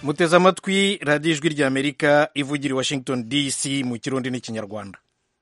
muteze amatwi radiyo ijwi ry'amerika ivugira i washington dc mu kirundi n'ikinyarwanda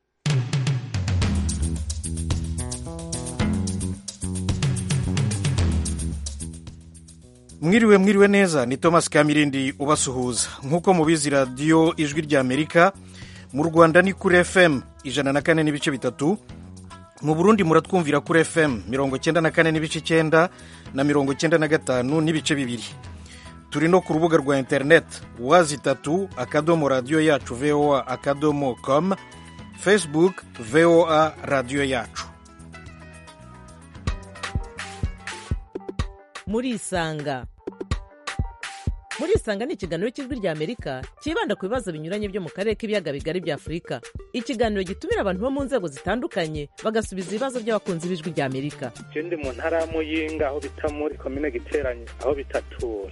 mwiriwe mwiriwe neza ni thomas kamirindi ubasuhuza nk'uko mubizi radiyo ijwi ry'amerika mu rwanda ni kuri fm ijana na kane n'ibice bitatu mu burundi muratwumvira kuri fm mirongo cyenda na kane n'ibice icyenda na mirongo cyenda na gatanu n'ibice bibiri turi no ku rubuga rwa interineti wazi itatu akadomo radiyo yacu voa akadomo com facebook voa radiyo yacu murisanga murisanga ni ikiganiro cy'ijwi rya amerika cyibanda ku bibazo binyuranye byo mu karere k'ibiyaga bigari bya afurika ikiganiro gitumira abantu bo mu nzego zitandukanye bagasubiza ibibazo by'abakunzi b'ijwi rya amerika je ndi mu ntara ya muyinga aho bita muri komine giteranye aho bitatura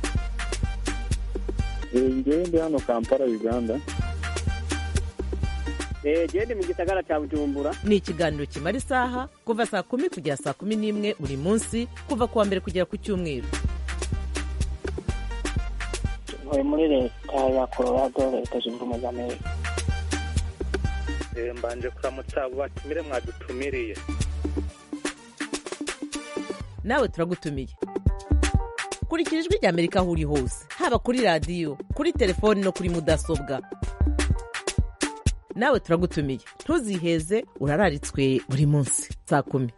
ngewe ndi hano kampala uganda genda mu gisagara cya bujumbura ni ikiganiro kimara isaha kuva saa kumi kugera saa kumi n'imwe buri munsi kuva ku wa mbere kugera ku cyumweru ntuye muri leta ya colorado leta zunze ubumwe za amerika Eh, mbanje kuramutsa abo batumire mwadutumiriye nawe turagutumiye kurikira ijwi rya amerika aho uri hose haba kuri radiyo kuri telefoni no kuri mudasobwa nawe turagutumiye ntuziheze urararitswe buri munsi saa kumi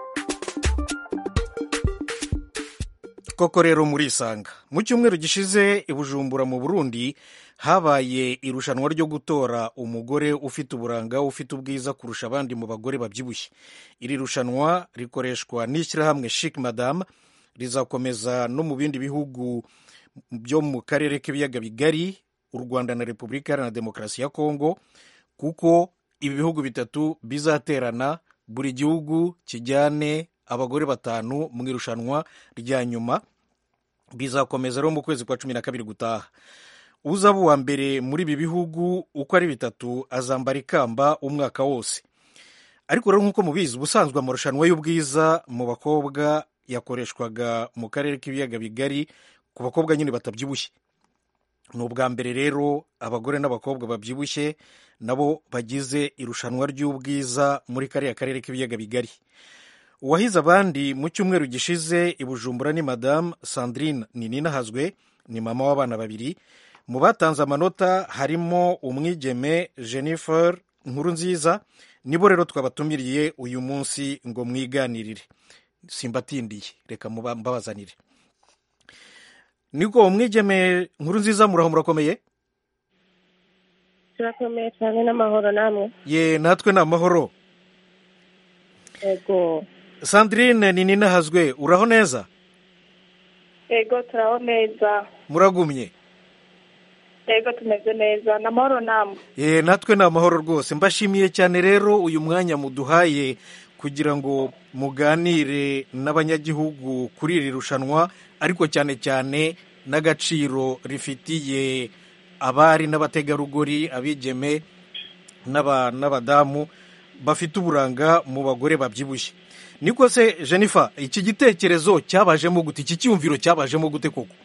koko rero murisanga mu cyumweru gishize i bujumbura mu burundi habaye irushanwa ryo gutora umugore ufite uburanga ufite ubwiza kurusha abandi mu bagore babyibushye iri rushanwa rikoreshwa n'ishyirahamwe chic madame rizakomeza no mu bindi bihugu byo mu karere k'ibiyaga bigari u rwanda na repubulika iharanira demokarasi ya kongo kuko ibi bihugu bitatu bizaterana buri gihugu kijyane abagore batanu mu irushanwa rya nyuma bizakomeza rero mu kwezi kwa cumi na kabiri gutaha uzaba uwa mbere muri ibi bihugu uko ari bitatu azambara ikamba umwaka wose ariko rero nk'uko mubizi ubusanzwe amarushanwa y'ubwiza mu bakobwa yakoreshwaga mu karere k'ibiyaga bigari ku bakobwa nyine batabyibushye ni ubwa mbere rero abagore n'abakobwa babyibushye nabo bagize irushanwa ry'ubwiza muri kariya karere k'ibiyaga bigari uwahize abandi mu cyumweru gishize i bujumbura ni madamu sandrine nininahazwe ni mama w'abana babiri mu batanze amanota harimo umwigeme jennifer nkuru nziza nibo rero twabatumiriye uyu munsi ngo mwiganirire simbatindiye reka muba- mbabazanire niko umwigeme nkuru nziza muraho murakomeye turakomeye cyane n'amahoro namwe ye natwe ni amahoro yego sandrine nininahazwe uraho neza yego turaho neza muragumye yego tumeze neza ni amahoro namwe ye natwe ni amahoro rwose mbashimiye cyane rero uyu mwanya muduhaye kugira ngo muganire n'abanyagihugu kuri iri rushanwa ariko cyane cyane n'agaciro rifitiye abari n'abategarugori abigeme n'aba- n'abadamu bafite uburanga mu bagore babyibushye niko se jennifer iki gitekerezo cyabajemo gute iki cyumviro cyabajemo gute koko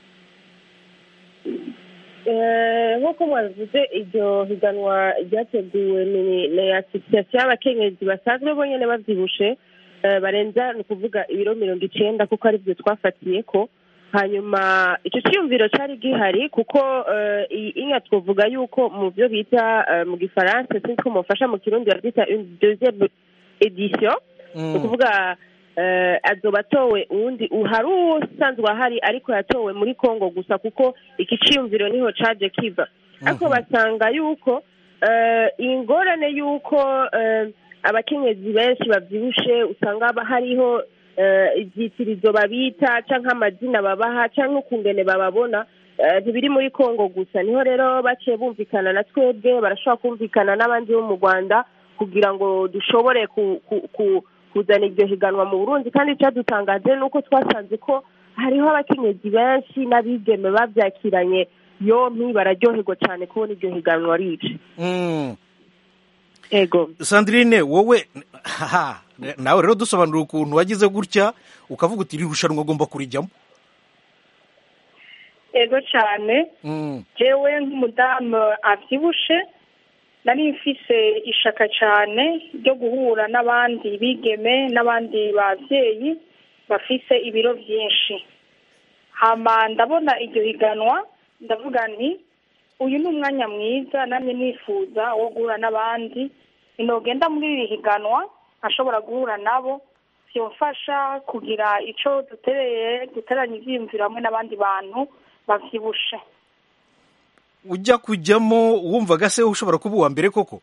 Eh, nk'uko mwabivuze iryo higanwa ryateguwe ni ni asosiyasiyo y'abakenyezi basanzwe bonyine babyibushe eh, barenza ni ukuvuga ibiro mirongo icyenda kuko ari byo twafatiye ko hanyuma icyo cyiyumviro cyari gihari kuko eh, iyi inka twavuga yuko mu byo bita eh, mu gifaransa sinzi ko mufasha mu kirundi babyita une deuxième édition ni ukuvuga eh, azoba atowe uwundi hari usanzwe ahari ariko yatowe muri congo gusa kuko iki cyiyumviro niho caje kiva ariko basanga yuko eh, ingorane yuko eh, abakenyezi benshi babyibushe usanga haba hariho eh, ibyitirizo babita canke amazina babaha canke ukungene bababona eh, ntibiri muri congo gusa niho rero baciye bumvikana na twebwe barashobora kumvikana n'abandi bo mu rwanda kugira ngo dushobore ku, ku, ku, kuzana iryo higanwa mu burundi kandi icyadutangaje ni uko twasanze ko hariho abakenyezi benshi n'abigeme babyakiranye yompi bararyoherwa cyane kubona iryo higanwa rije Mm. ego sandrine wowe haha nawe rero dusobanurira ukuntu wagize gutya ukavuga uti iri rushanwa agomba kurijyamo ego cyane Mm, jewe nk'umudamu abyibushe nari mfise ishaka cyane ryo guhura n'abandi bigeme n'abandi babyeyi bafise ibiro byinshi hama ndabona iryo higanwa ndavuga nti uyu ni umwanya mwiza namwe nifuza wo guhura n'abandi inogenda muri iri higanwa ashobora guhura nabo byomfasha kugira icyo dutereye duteranye ibyiyumviro hamwe n'abandi bantu babyibushe ujya kujyamo wumvaga se ushobora kuba uwa mbere koko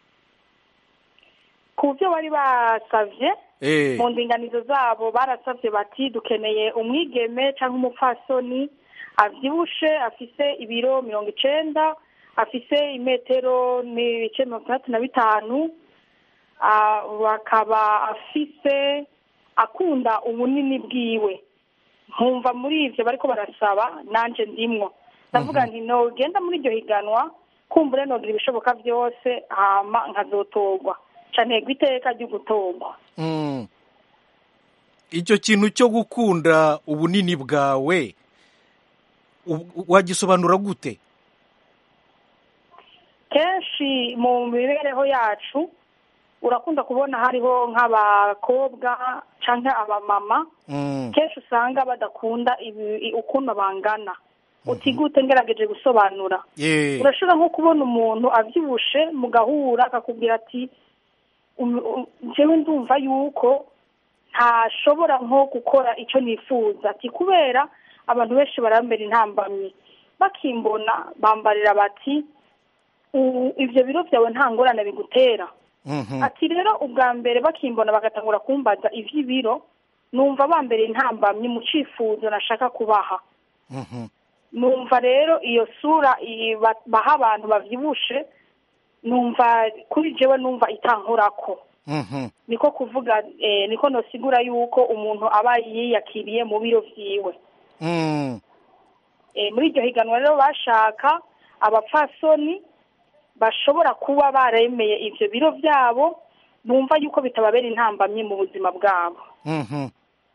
ku byo bari basavye Eh, mu ndinganizo zabo barasavye bati dukeneye umwigeme cyangwa umupfasoni avyibushe afise ibiro mirongo icenda afise imetero n'ibice mirongo itandatu na bitanu ah, bakaba afise akunda ubunini bwiwe nkumva muri ivyo bariko barasaba nanje ndimwo ndavuga nti nogenda muri iryo higanwa kumbure nogira ibishoboka vyose hama nkazotorwa canegwa iteka ryo gutorwa mm. icyo kintu cyo gukunda ubunini bwawe u- wagisobanura gute kenshi mu mibereho yacu urakunda kubona hariho nk'abakobwa cyangwa abamama Mm, kenshi usanga badakunda ibi- ukuntu bangana utigute ngerageje gusobanura eh, urashobora nko kubona umuntu abyibushe mugahura akakubwira ati "Um- um, njyewe ndumva yuko ntashobora nko gukora icyo nifuza ati kubera abantu benshi barambera intambamyi bakimbona bambarira bati "U- ibyo biro byawe nta ngorane bigutera mhm, ati rero ubwa mbere bakimbona bagatangura kumbaza iby'ibiro numva bambereye intambamyi mu cyifuzo nashaka kubaha mhm. numva rero iyo sura iyi ba- baha abantu bavyibushe numva kuri jewe numva itankorako Mhm. niko kuvuga eh, niko nosigura yuko umuntu aba yiyakiriye mu biro vyiwe Mm, eh, muri iryo higanwa rero bashaka abapfasoni bashobora kuba baremeye ivyo biro vyabo bumva yuko bitababera intambamyi mu buzima bwabo mhm.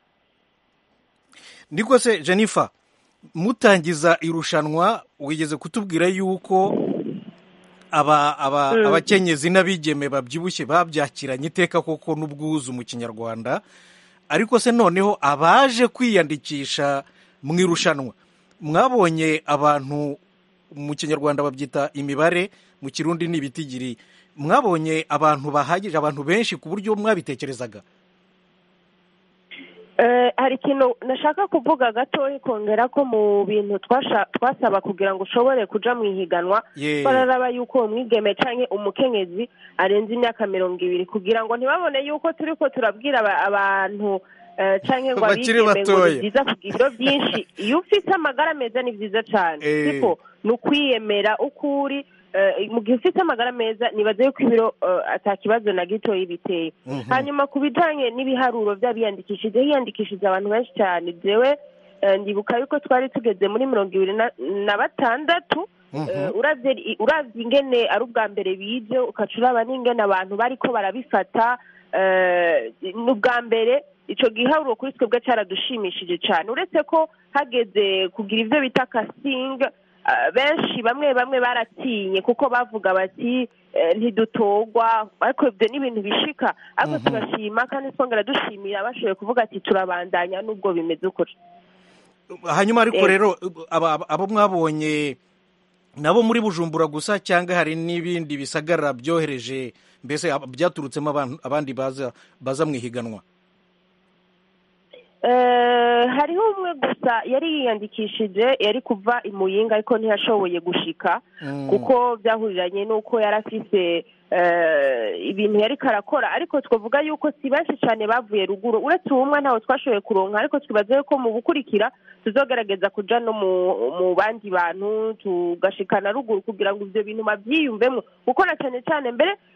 niko se jennifer mutangiza irushanwa wigeze kutubwira yuko aba aba abakenyezi n'abigeme babyibushye babyakiranye iteka koko n'ubwuzu mu kinyarwanda ariko se noneho abaje kwiyandikisha mu irushanwa mwabonye abantu mu kinyarwanda babyita imibare mu kirundi ni ibitigiri mwabonye abantu bahagije abantu benshi ku buryo mwabitekerezaga Eh, hari ikintu nashaka kuvuga gatoya kongera ko mu bintu twasha- twasaba kugira ngo ushobore kuja mu ihiganwa Ye. bararaba yuko uwo mwigeme canke umukenyezi arenze imyaka mirongo ibiri kugira ngo ntibabone yuko turiko turabwira aba- abantu eh, canke ngo Bakiri abigeme ngo batoya. ni byiza kugira ibiro byinshi iyo ufite amagara meza ni byiza cane Eh. siko ni ukwiyemera uko uri eh, mu gihe ufite amagara meza nibaza yuko ibiro eh, ata kibazo na gitoya biteye Mhm. hanyuma ku bijanye n'ibiharuro by'abiyandikishije hiyandikishije abantu benshi cyane jewe eh, ndibuka yuko twari tugeze muri mirongo ibiri na- na batandatu Mhm. Eh, uravye i- uravye ingene ari ubwa mbere bije ukaca uraba n'ingene abantu bariko barabifata eh, ni ubwa mbere ico giharuro kuri twebwe caradushimishije cane uretse ko hageze kugira ivyo bita casting eh, benshi bamwe bamwe baratinye kuko bavuga bati eh, ntidutogwa ariko ibyo ni ibintu bishika ariko tugashima kandi twongera dushimira bashoboye kuvuga ati turabandanya n'ubwo bimeze uko hanyuma ariko Eh. rero aba- aba- abo mwabonye nabo muri bujumbura gusa cyangwa hari n'ibindi bisagara byohereje mbese ab- byaturutsemo abantu- abandi baza baza mu ihiganwa Eh, hariho umwe gusa yari yiyandikishije yari kuva i muyinga ariko ntiyashoboye gushika Mm. kuko byahuriranye n'uko yari afise eh, ibintu yari karakora ariko twavuga yuko si benshi cyane bavuye ruguru uretse uwumwe ntawe twashoboye kuronka ariko twibaza yuko mu gukurikira tuzogerageza kuja no mu mu bandi bantu tugashikana ruguru kugira ngo ivyo bintu bavyiyumvemo kuko na cyane cyane mbere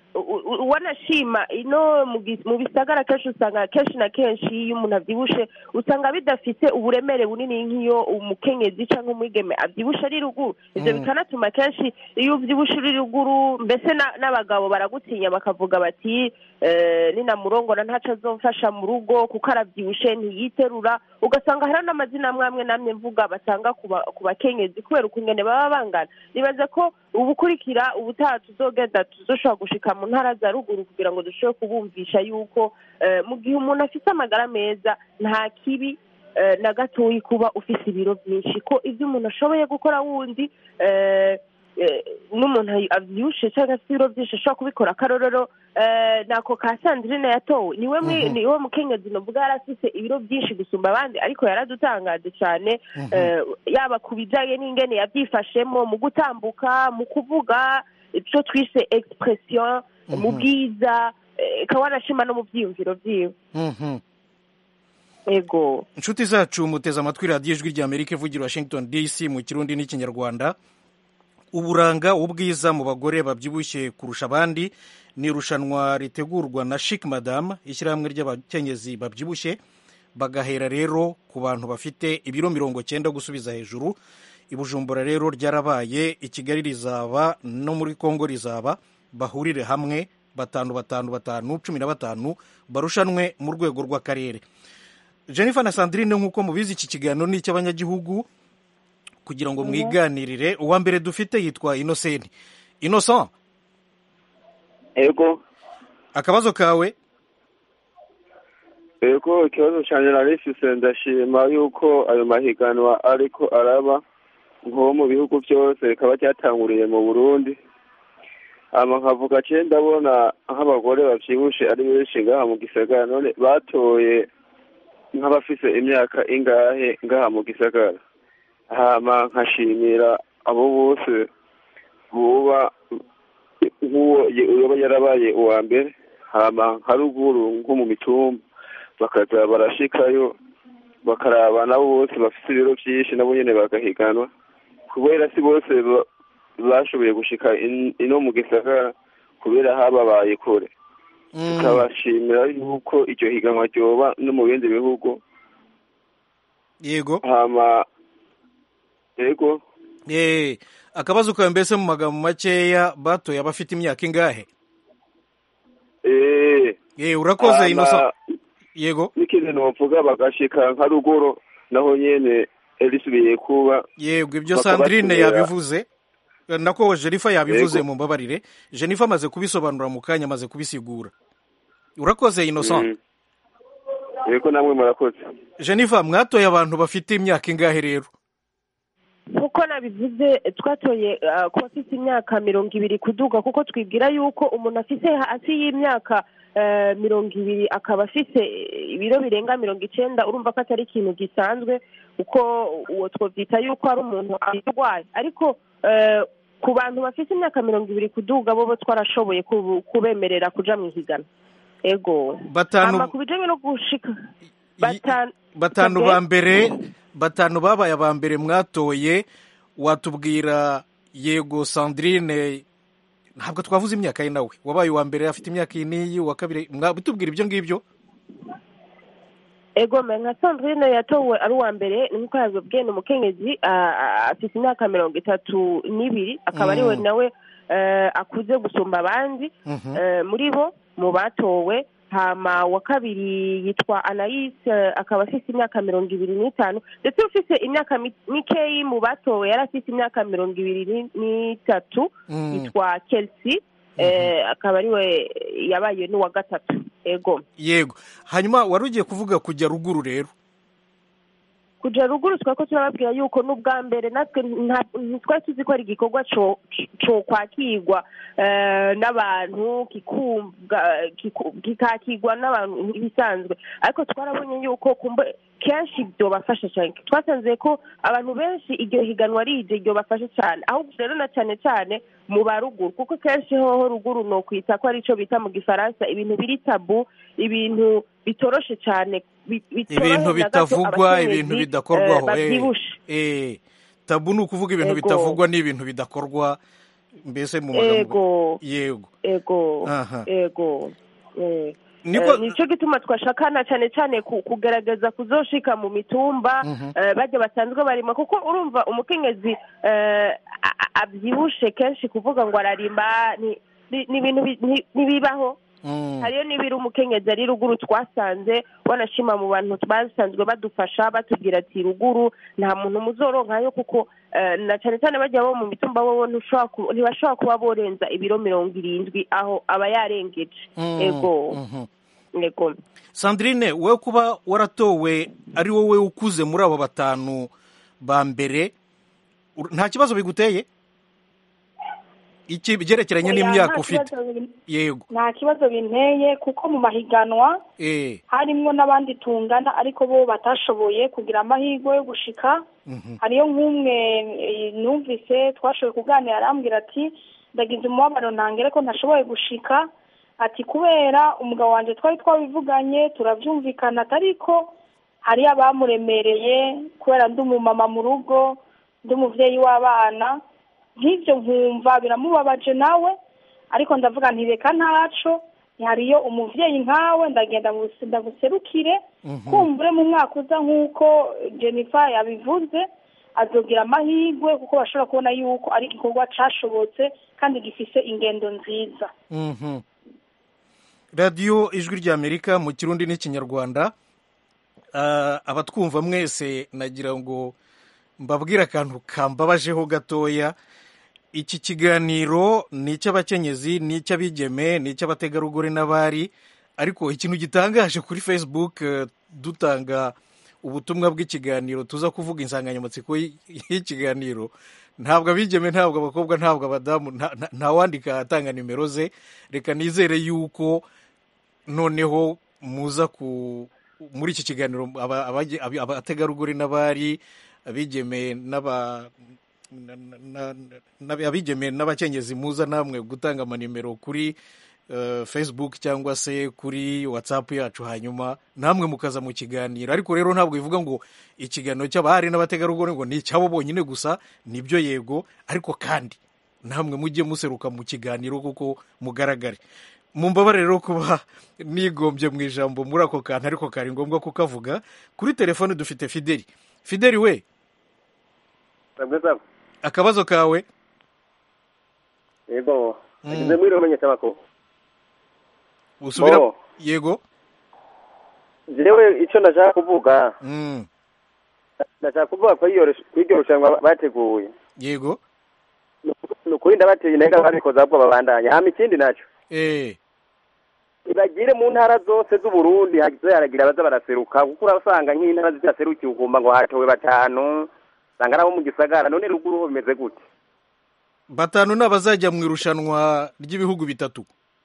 u- u- wanashima ino mu gi- mu bisagara kenshi usanga kenshi na kenshi iyo umuntu avyibushe usanga bidafise uburemere bunini nk'iyo umukenyezi canke umwigeme avyibushe ari ruguru ivyo Mm. bikanatuma kenshi iyo uvyibushe uri ruguru mbese na- n'abagabo baragutinya bakavuga bati eh, ninamurongora ntaco azomfasha mu rugo kuko aravyibushe ntiyiterura ugasanga hari n'amazina amwe amwe namwe mvuga batanga ku ba- ku bakenyezi kubera ukungene baba bangana nibaza ko ubukurikira ubutaha tuzogenda tuzoshobora gushika mu ntara za ruguru kugira ngo dushobore kubumvisha yuko eh, mu gihe umuntu afise amagara meza nta kibi eh, na gatoyi kuba ufise ibiro byinshi ko ibyo umuntu ashoboye gukora wundi eh, eh, n'umuntu ayi- avyibushe cyangwa afite ibiro byinshi ashobora kubikora akarorero eh, nako ka sandrine yatowe niwe mwi- Mhm. niwe mukenyezi novuga yari afise ibiro byinshi gusumba abandi ariko yaradutangaje cyane Mhm. eh, yaba ku bijanye n'ingene yabyifashemo mu gutambuka mu kuvuga icyo twise expression mu Mhm. bwiza eh, ikaba wanashima no mu vyiyumviro vyiwe Mhm. ego inshuti zacu muteze amatwi radiyo ijwi ry'amerika ivugira washington dc mu kirundi n'ikinyarwanda uburanga ubwiza mu bagore babyibushye kurusha abandi ni irushanwa ritegurwa na chic madame ishyirahamwe ry'abakenyezi babyibushye bagahera rero ku bantu bafite ibiro mirongo cyenda gusubiza hejuru i bujumbura rero ryarabaye i kigali rizaba no muri kongo rizaba bahurire hamwe batanu batanu batanu cumi na batanu barushanwe mu rwego rw'akarere jennifer na sandrine nk'uko mubizi iki kiganiro ni icy'abanyagihugu kugira ngo mwiganirire uwa mbere dufite yitwa inosenti innocent ego akabazo kawe ego ikibazo cyane narifise ndashima yuko ayo mahiganwa ariko araba nko mu bihugu byose rikaba ryatanguriye mu burundi hama nkavuga ce ndabona nk'abagore bavyibushe ari benshi ngaha mu gisagara none batoye nk'abafise imyaka ingahe ngaha mu gisagara hama nkashimira abo bose buba nk'uwo ye- yoba yarabaye uwa mbere hama nka ruguru nko mu mitumba bakaza barashikayo bakaraba nabo bose bafite ibiro byinshi nabo nyene bagahiganwa kubera si bose ba- bashoboye gushika in- ino mu gisagara kubera hababaye kure Mm, tukabashimira yuko iryo higanwa ryoba no mu bindi bihugu yego hama ego Eh, akabazo kawe mbese mu magambo makeya batoye abafite imyaka ingahe eh Eh, urakoze hama innocent yego n'ikindi novuga bagashika nka ruguru naho nyene risubiye kuba yego ibyo Bakaba sandrine batumira- yabivuze Eh, nako jennifer yabivuze Yego. mu mbabarire jennifer amaze kubisobanura mu kanya amaze kubisigura urakoze innocent Mm. ego namwe murakoze jennifer mwatoye abantu bafite imyaka ingahe rero nk'uko nabivuze twatoye uh, ku bafite imyaka mirongo ibiri kuduga kuko twibwira yuko umuntu afite hasi y'imyaka uh, mirongo ibiri akaba afite ibiro birenga mirongo icenda urumva ko atari ikintu gisanzwe kuko uwo twovyita yuko ari umuntu arwaye ariko uh, ku bantu bafite imyaka mirongo ibiri kuduga bo bo twarashoboye kubu- kubemerera kuja mu ihiganwa ego batanu hama ku bijanye no gushika batanu batanu Sabwe? ba mbere batanu babaye aba mbere mwatoye watubwira yego sandrine ntabwo twavuze imyaka ye nawe wabaye uwa mbere afite imyaka iyi n'iyi uwa kabiri mwabitubwira ibyo ngibyo ego me nka sandrine yatowe ari uwa mbere nk'uko yabibwiye ni umukenyezi ah, ah, afite imyaka mirongo itatu n'ibiri akaba ari we Mm. nawe eh, akuze gusumba abandi Mhm. eh, muri bo mu batowe hama wa kabiri yitwa anais eh, akaba afite imyaka mirongo ibiri n'itanu ndetse ufite imyaka mi- mikeyi mu batowe yari afite imyaka mirongo ibiri ni- n'itatu Mm. yitwa kelsey eh, akaba ari we yabaye n'uwa gatatu ego yego hanyuma wari ugiye kuvuga kujya ruguru rero kuja ruguru twari ko turababwira yuko n'ubwa mbere natwe nta- ntitwari tuzi ko ari igikorwa co- co kwakirwa eh, n'abantu kikumva kiku- kikakirwa n'abantu nk'ibisanzwe ariko twarabonye yuko kumbe kenshi byobafasha cyane twasanze ko abantu benshi iryo higanwa rije ryobafasha cyane ahubwo rero na cyane cyane mu ba ruguru kuko kenshi hoho ruguru ni ukwita ko ari cyo bita mu gifaransa ibintu biri tabu ibintu bitoroshe cyane bi- bitoroheye ibintu na gato bitavugwa abakenyezi, ibintu eh, bidakorwaho eh, babyibushe eh, tabu ni ukuvuga ibintu Ego. bitavugwa n'ibintu bidakorwa mbese mu magambo ego yego ego Aha. ego eh. niko Eh, nicyo gituma twashakana cyane cyane ku- kugaragaza kuzoshika mu mitumba Mhm. eh, bajya basanzwe barima kuko urumva umukenyezi eh, a- a- abyibushe kenshi kuvuga ngo ararima ni- ni ni ibintu bi- ni- ntibibaho Mm. hariyo n'ibiri umukenyezi ari ruguru twasanze wanashima mu bantu basanzwe badufasha batubwira ati ruguru nta muntu muzoronkayo kuko eh, na cyane cyane bajya bo mu mitumba wowe ntushobora ku- ntibashobora kuba borenza ibiro mirongo irindwi aho aba yarengeje Mm. ego Mhm. ego sandrine wowe kuba waratowe ari wowe ukuze muri abo batanu ba mbere ur- nta kibazo biguteye iki byerekeranye Oya, n'imyaka nta ufite kibazo bin- yego nta kibazo binteye kuko mu mahiganwa eh harimwo n'abandi tungana ariko bo batashoboye kugira amahirwe yo gushika mhm. hariyo nk'umwe eh, numvise twashoboye kuganira arambwira ati ndagize umubabaro ntangere ko ntashoboye gushika ati kubera umugabo wanjye twari twabivuganye turabyumvikana ariko hariyo abamuremereye kubera ndi umumama mu rugo ndi umubyeyi w'abana nk'ibyo nkumva biramubabaje nawe ariko ndavuga nti reka ntaco hariyo umuvyeyi nkawe ndagenda ngus- ndaguserukire Mhm. kumbure mu mwaka uza nk'uko jennifer yabivuze azogira amahirwe kuko bashobora kubona yuko ari igikorwa cashobotse kandi gifise ingendo nziza Mhm. radiyo ijwi ry'amerika mu kirundi n'ikinyarwanda Ah, abatwumva mwese nagira ngo mbabwire akantu kambabajeho gatoya iki kiganiro ni icy'abakenyezi ni icy'abigeme ni icy'abategarugori n'abari ariko ikintu gitangaje kuri facebook eh, dutanga ubutumwa bw'ikiganiro tuza kuvuga insanganyamatsiko y- y'ikiganiro ntabwo abigeme ntabwo abakobwa ntabwo abadamu nta- nta- ntawandika atanga nimero ze reka nizere yuko noneho muza ku muri iki kiganiro aba- abage- abi- abategarugori n'abari abigeme n'aba na- na- na- abigeme n'abakenyezi muza namwe gutanga amanimero kuri eh, facebook cyangwa se kuri whatsapp yacu hanyuma namwe mukaza mu kiganiro ariko rero ntabwo bivuga ngo ikiganiro cy'abahari n'abategarugori ngo ni icyabo bonyine gusa nibyo yego ariko kandi namwe mujye museruka mu kiganiro kuko mugaragare mumbabare rero kuba nigombye mu ijambo muri ako kantu ariko kari ngombwa kukavuga kuri telefone dufite fideli fideli we akabazo kawe yego Mm. ageze muri rumenyesha amakuru usubira Bo. yego jewe icyo ndashaka kuvuga Mm, ndashaka kuvuga ko iyo rush- ko iryo rushanwa bateguye yego ni ukuri ndabateye intege babikoze ahubwo babandanya hama ikindi nacyo eh ibagire mu ntara zose z'uburundi hagize haragira abaza baraseruka kuko urasanga nk'intara zidaserukiye ugomba ngo hatowe batanu usanga nabo mu gisagara none ruguru ho bimeze gute batanu ni abazajya mu irushanwa ry'ibihugu bitatu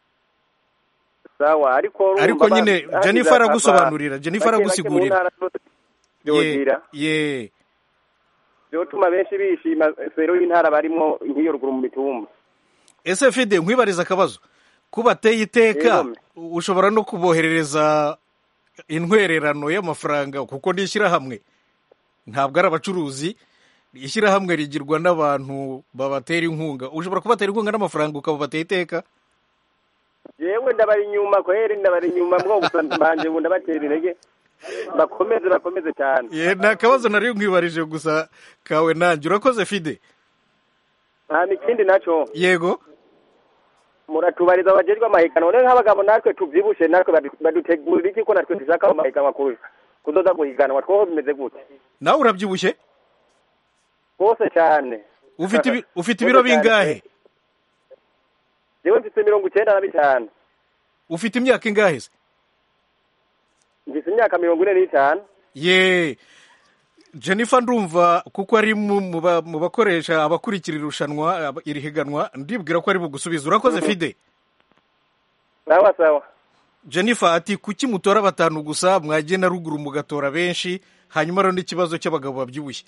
sawa ariko urumva ariko ba- nyine hagize jennifer aba- aragusobanurira jennifer bake bake mu aragusigurira ntara zose byogira ye byotuma benshi bishima sero y'intara barimo nk'iyo ruguru mu mitumba ese fide nkwibariza akabazo ko bateye iteka Yego. ushobora no kuboherereza intwererano y'amafaranga kuko ni ishyirahamwe ntabwo ari abacuruzi ishyirahamwe rigirwa n'abantu babatera inkunga ushobora kubatera inkunga n'amafaranga ukabubatera iteka yewe ndabari inyuma kweri ndabari inyuma mwo gusa mbanje ubu ndabatera intege bakomeze bakomeze cyane ye ni akabazo nari nkwibarije gusa kawe nanjye urakoze fide hama ikindi naco yego muratubariza abajejwe amahiganwa none nk'abagabo natwe tuvyibushe natwe badu- badutegurira iki ko natwe dushaka mu mahiganwa ku- kuzoza guhiganwa twoho bimeze gute nawe urabyibushye rwose cyane ufite ibi- ufite ibiro bingahe jewe mfise mirongo icenda na bitanu ufite imyaka ingahe se mfise imyaka mirongo ine n'itanu ye jennifer ndumva kuko ari mu mu ba- mu bakoresha abakurikira irushanwa aba- iri higanwa ndibwira ko ari bugusubiza urakoze fide sawa sawa jennifer ati kuki mutora batanu gusa mwagenda ruguru mugatora benshi hanyuma rero n'ikibazo cy'abagabo babyibushye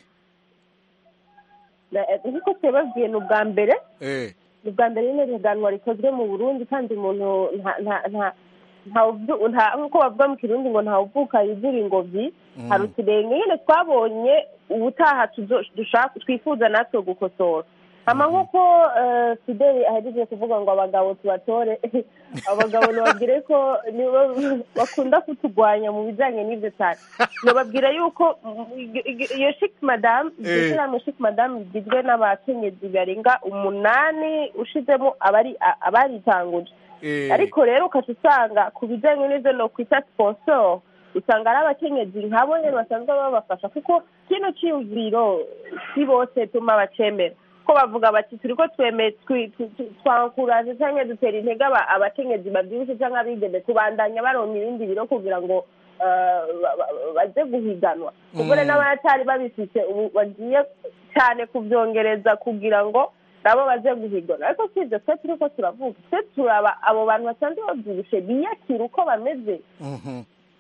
Na- nk'uko twababwiye ni ubwa mbere eh ni ubwa mbere nyine riganwa rikozwe mu burundi kandi umuntu nta nta nta ntawubyu- nta- nk'uko bavuga mu kirundi ngo ntawuvuka yuzura ingobyi Mm. hari uturenge nyine twabonye ubutaha tuzo- dushaka twifuza natwe gukosora hama nk'uko eh, fideli ahejeje kuvuga ngo abagabo tubatore abagabo ntibabwire ko nibo bakunda kutugwanya mu bijyanye n'ibyo cyane ntibabwire yuko mm, ig- ig- iyo shiki madamu iryo Eh. shyirahamwe shiki madamu rigizwe n'abakenyezi barenga umunani ushizemo abari a- abaritanguje Eh, ariko rero ukaca usanga ku bijyanye n'ibyo no kwita siponsoro usanga ari abakenyezi nkabo nyine basanzwe babafasha kuko kino cyiyumviro si bose tuma bacemera ko bavuga bati turi ko tweme twi- tu- tu- twankuraje cyangwa dutera intege aba- abakenyezi babyibushye cyangwa abigeme kubandanya baronka ibindi biro kugira ngo eh, ba- ba- baze guhiganwa kuko rero n'abatari babifite ubu bagiye cyane kubyongereza kugira ngo nabo baze guhigana ariko si ibyo twe turi ko turavuga twe turaba abo bantu basanzwe babyibushe biyakira uko bameze mhm.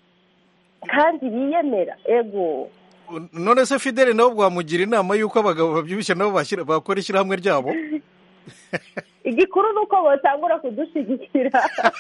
kandi biyemera ego none se fidele nabo bwamugira inama y'uko abagabo babyibushye nabo bashyira- bakora ishyirahamwe ryabo igikuru ni uko batangura kudushyigikira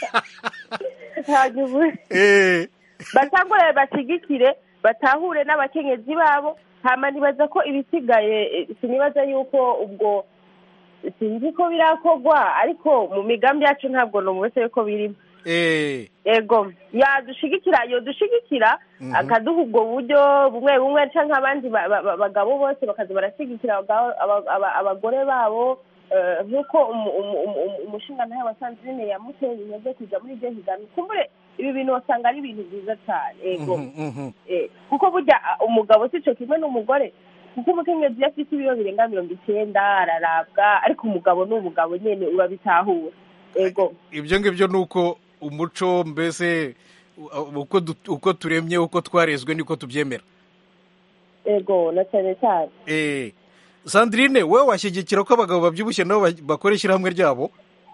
hanyuma Eh, batangure bashyigikire batahure n'abakenyezi babo hama nibaza ko ibisigaye eh, sinibaza yuko ubwo sinzi ko birakorwa ariko mu migambi yacu ntabwo numvise ko birimo eh, ego yadushigikira yodushigikira akaduha ubwo buryo bumwe bumwe cyangwa abandi ba- ba- ba- bagabo bose bakaza barashyigikira abagabo- aba- aba- abagore babo eh, nk'uko umu- umu- umu- umu- umushingantahe wa sanzine yamuteye intege kujya muri iryo higanwa kumbure ibi bintu wasanga ari ibintu byiza cyane ego mhm, mhm. Eh, kuko burya ah, umugabo si cyo kimwe n'umugore kuko umukenyezi iyo afite ibiro birenga mirongo icyenda ararabwa ariko umugabo ni umugabo nyine urabitahura ego ibyo ngibyo ni uko umuco mbese u- uko du- uko turemye uko twarezwe niko tubyemera ego na cyane cyane Eh, sandrine wowe washyigikira ko abagabo babyibushye nabo ba- bakora ishyirahamwe ryabo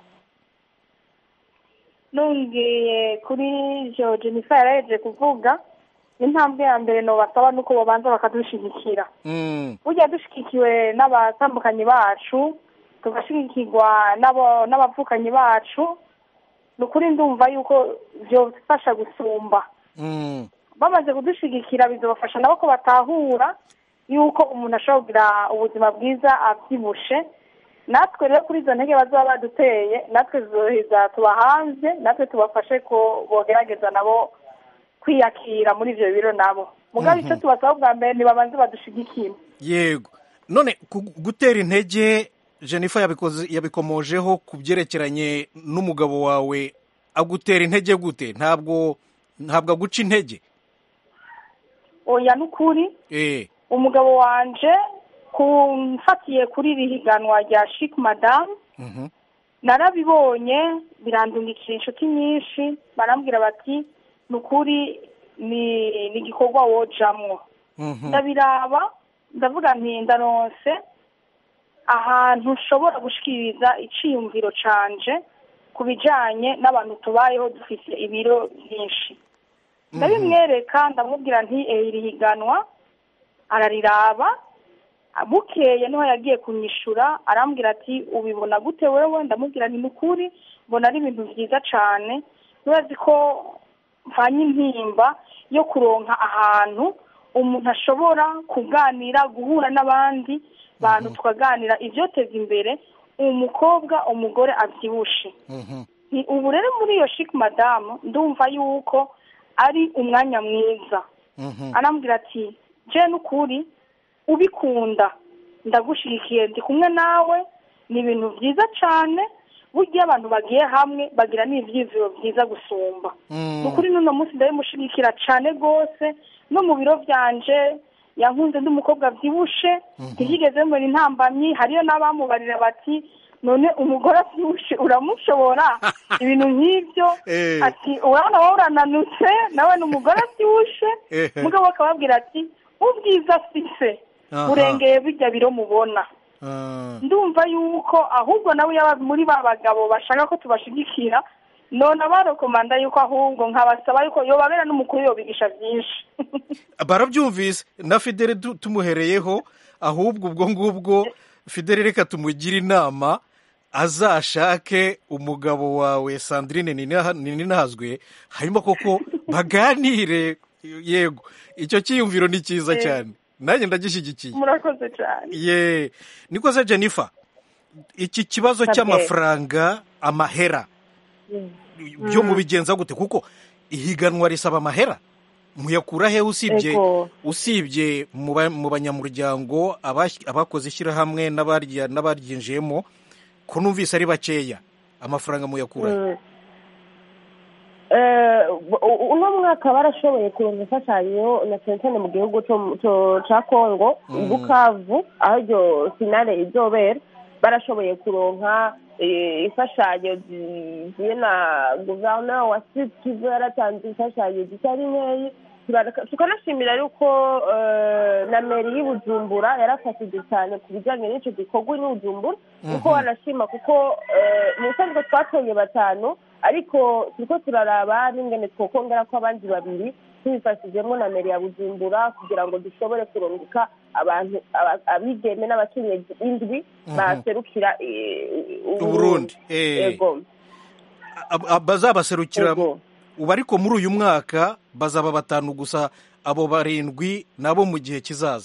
nungiye kuri ibyo jennifer yaraheje kuvuga intambwe ya mbere nobasaba ni uko babanza bakadushyigikira Mm, burya dushyigikiwe n'abatambukanyi bacu tugashyigikirwa n'abo- n'abavukanyi bacu ni ukuri ndumva yuko byofasha gusumba mm, bamaze kudushyigikira bizabafasha nabo ko batahura yuko umuntu ashobora kugira ubuzima bwiza abyibushe natwe rero kuri izo ntege bazaba baduteye natwe zoheza tuba hanze natwe tubafashe ko bogerageza nabo kwiyakira muri ibyo biro nabo mugabo icyo tubasaba bwa mbere ntibabanze badushigikire yego none ku- gutera intege jennifer yabikoze yabikomojeho ku byerekeranye n'umugabo wawe agutera intege gute ntabwo ntabwo aguca intege oya ni ukuri eh umugabo wanje kumfatiye kuri iri higanwa rya shik madamu mhm, narabibonye birandungikira inshuti nyinshi barambwira bati ni ukuri ni ni igikorwa wojamwo mhm, ndabiraba ndavuga nti ndaronse ahantu ushobora gushikiriza iciyumviro canje ku bijanye n'abantu tubayeho dufite ibiro byinshi ndabimwereka ndamubwira nti "Eh, iri higanwa arariraba bukeye niho yagiye kunyishura arambwira ati ubibona gute wewe ndamubwira nti nukuri mbona ari ibintu byiza cane ntibazi ko mvanye intimba yo kuronka ahantu umuntu ashobora kuganira guhura n'abandi bantu tukaganira ibyoteza imbere umukobwa umugore abyibushe mhm, Ni ubu rero muri iyo shiki madamu ndumva yuko ari umwanya mwiza mhm. arambwira ati je n'ukuri ubikunda ndagushigikiye ndi kumwe nawe ni ibintu byiza cyane burya abantu bagiye hamwe bagira n'ibyiziro byiza gusumba Mm. ni ukuri n'uno munsi ndabimushigikira cyane rwose no mu biro byanje yankunze ndi umukobwa abyibushe ntiyigeze mbona intambamyi hariyo n'abamubarira bati none umugore abyibushe uramushobora ibintu nk'ibyo Eh. ati urabona wowe urananutse nawe ni umugore abyibushe Eh. mugabo akababwira ati ubwiza afise Aha. burengeye bijya biro mubona Ah, ndumva yuko ahubwo nawe yaba muri ba bagabo bashaka ko tubashigikira none abarekomanda yuko ahubwo nkabasaba yuko yobabera n'umukuru yobigisha byinshi barabyumvise na fidele tu- tumuhereyeho ahubwo ubwo ngubwo fidele reka tumugire inama azashake umugabo wawe sandrine Nina- ninahazwe hanyuma koko baganire yego icyo cyiyumviro ni cyiza cyane nanjye ndagishyigikiye murakoze cyane ye niko se jennifer iki kibazo Sabwe. cy'amafaranga amahera byo mubigenza gute kuko ihiganwa risaba amahera muyakura he usibye Ego. usibye mu ba- mu banyamuryango abas- abakoze ishyirahamwe n'abarya- n'abaryinjiyemo ko numvise ari bakeya amafaranga muyakura he Mm. Eh, u- uno mwaka barashoboye kuronka imfashanyo na cyane cyane mu gihugu co- co- ca kongo Mm. bukavu aho iryo finale izobera barashoboye kuronka eh, imfashanyo zivuye na guverinoma wa sud kivu yaratanze imfashanyo zitari nkeyi Turareka- tukanashimira yuko eh, na meri y'ubujumbura yarafashije cyane ku bijyanye n'icyo gikorwa n'ubujumbura kuko Mhm. wanashima kuko eh, mu busanzwe twatoye batanu ariko turiko turaraba n'ingene twokongera ko abandi babiri tubifashijemo na meri ya bujumbura kugira ngo dushobore kurungika abantu aba- abigeme n'abakenyezi indwi Mhm. baserukira eh, uburundi eh, Ego. ab- ab- bazabaserukira Ego. ubu ariko muri uyu mwaka bazaba batanu gusa abo barindwi nabo mu gihe kizaza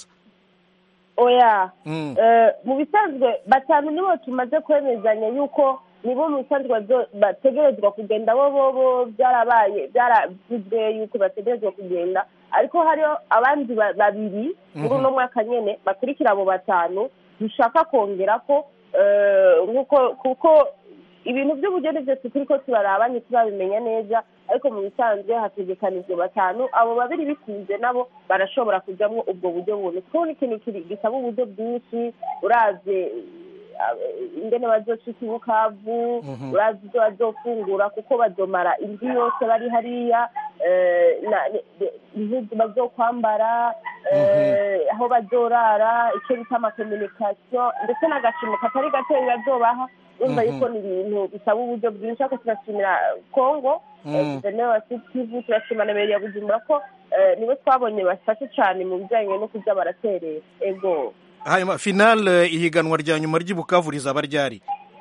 oya Mm. Eh, mu bisanzwe batanu nibo tumaze kwemezanya yuko nibo mu bisanzwe bazo- bategerezwa kugenda bo bo bo byarabaye byaravuzwe yuko bategerezwa kugenda ariko hariho abandi ba- babiri muri Mhm. uno mwaka nyene bakurikira abo batanu dushaka kongera ko eh, nkuko kuko ibintu by'ubugeni byose turiko turaraba ntiturabimenya neza ariko mu bisanzwe hategekanijwe batanu abo babiri bikunze nabo barashobora kujyamo ubwo buryo buntu kuko ni ikintu kiri- gisaba uburyo bwinshi uravye eh, ingene bazoshika i bukavu Mhm. uravye ibyo bazofungura kuko bazomara indwi yose bari hariya eh, na- ne- ne- impuzu bazokwambara eh, aho bazorara icyo bita amakomunikasiyo ndetse n'agashimo katari gatoya bazobaha urumva Mhm. yuko ni ibintu bisaba uburyo bwinshi ariko turashimira kongo Mm. guverinoma wa sud kivu turashima na meri ya bujumbura ko eh, nibo twabonye bafashe cyane mu bijyanye no kuja baraterera ego hanyuma finale ihiganwa rya nyuma ry'ibukavu rizaba ryari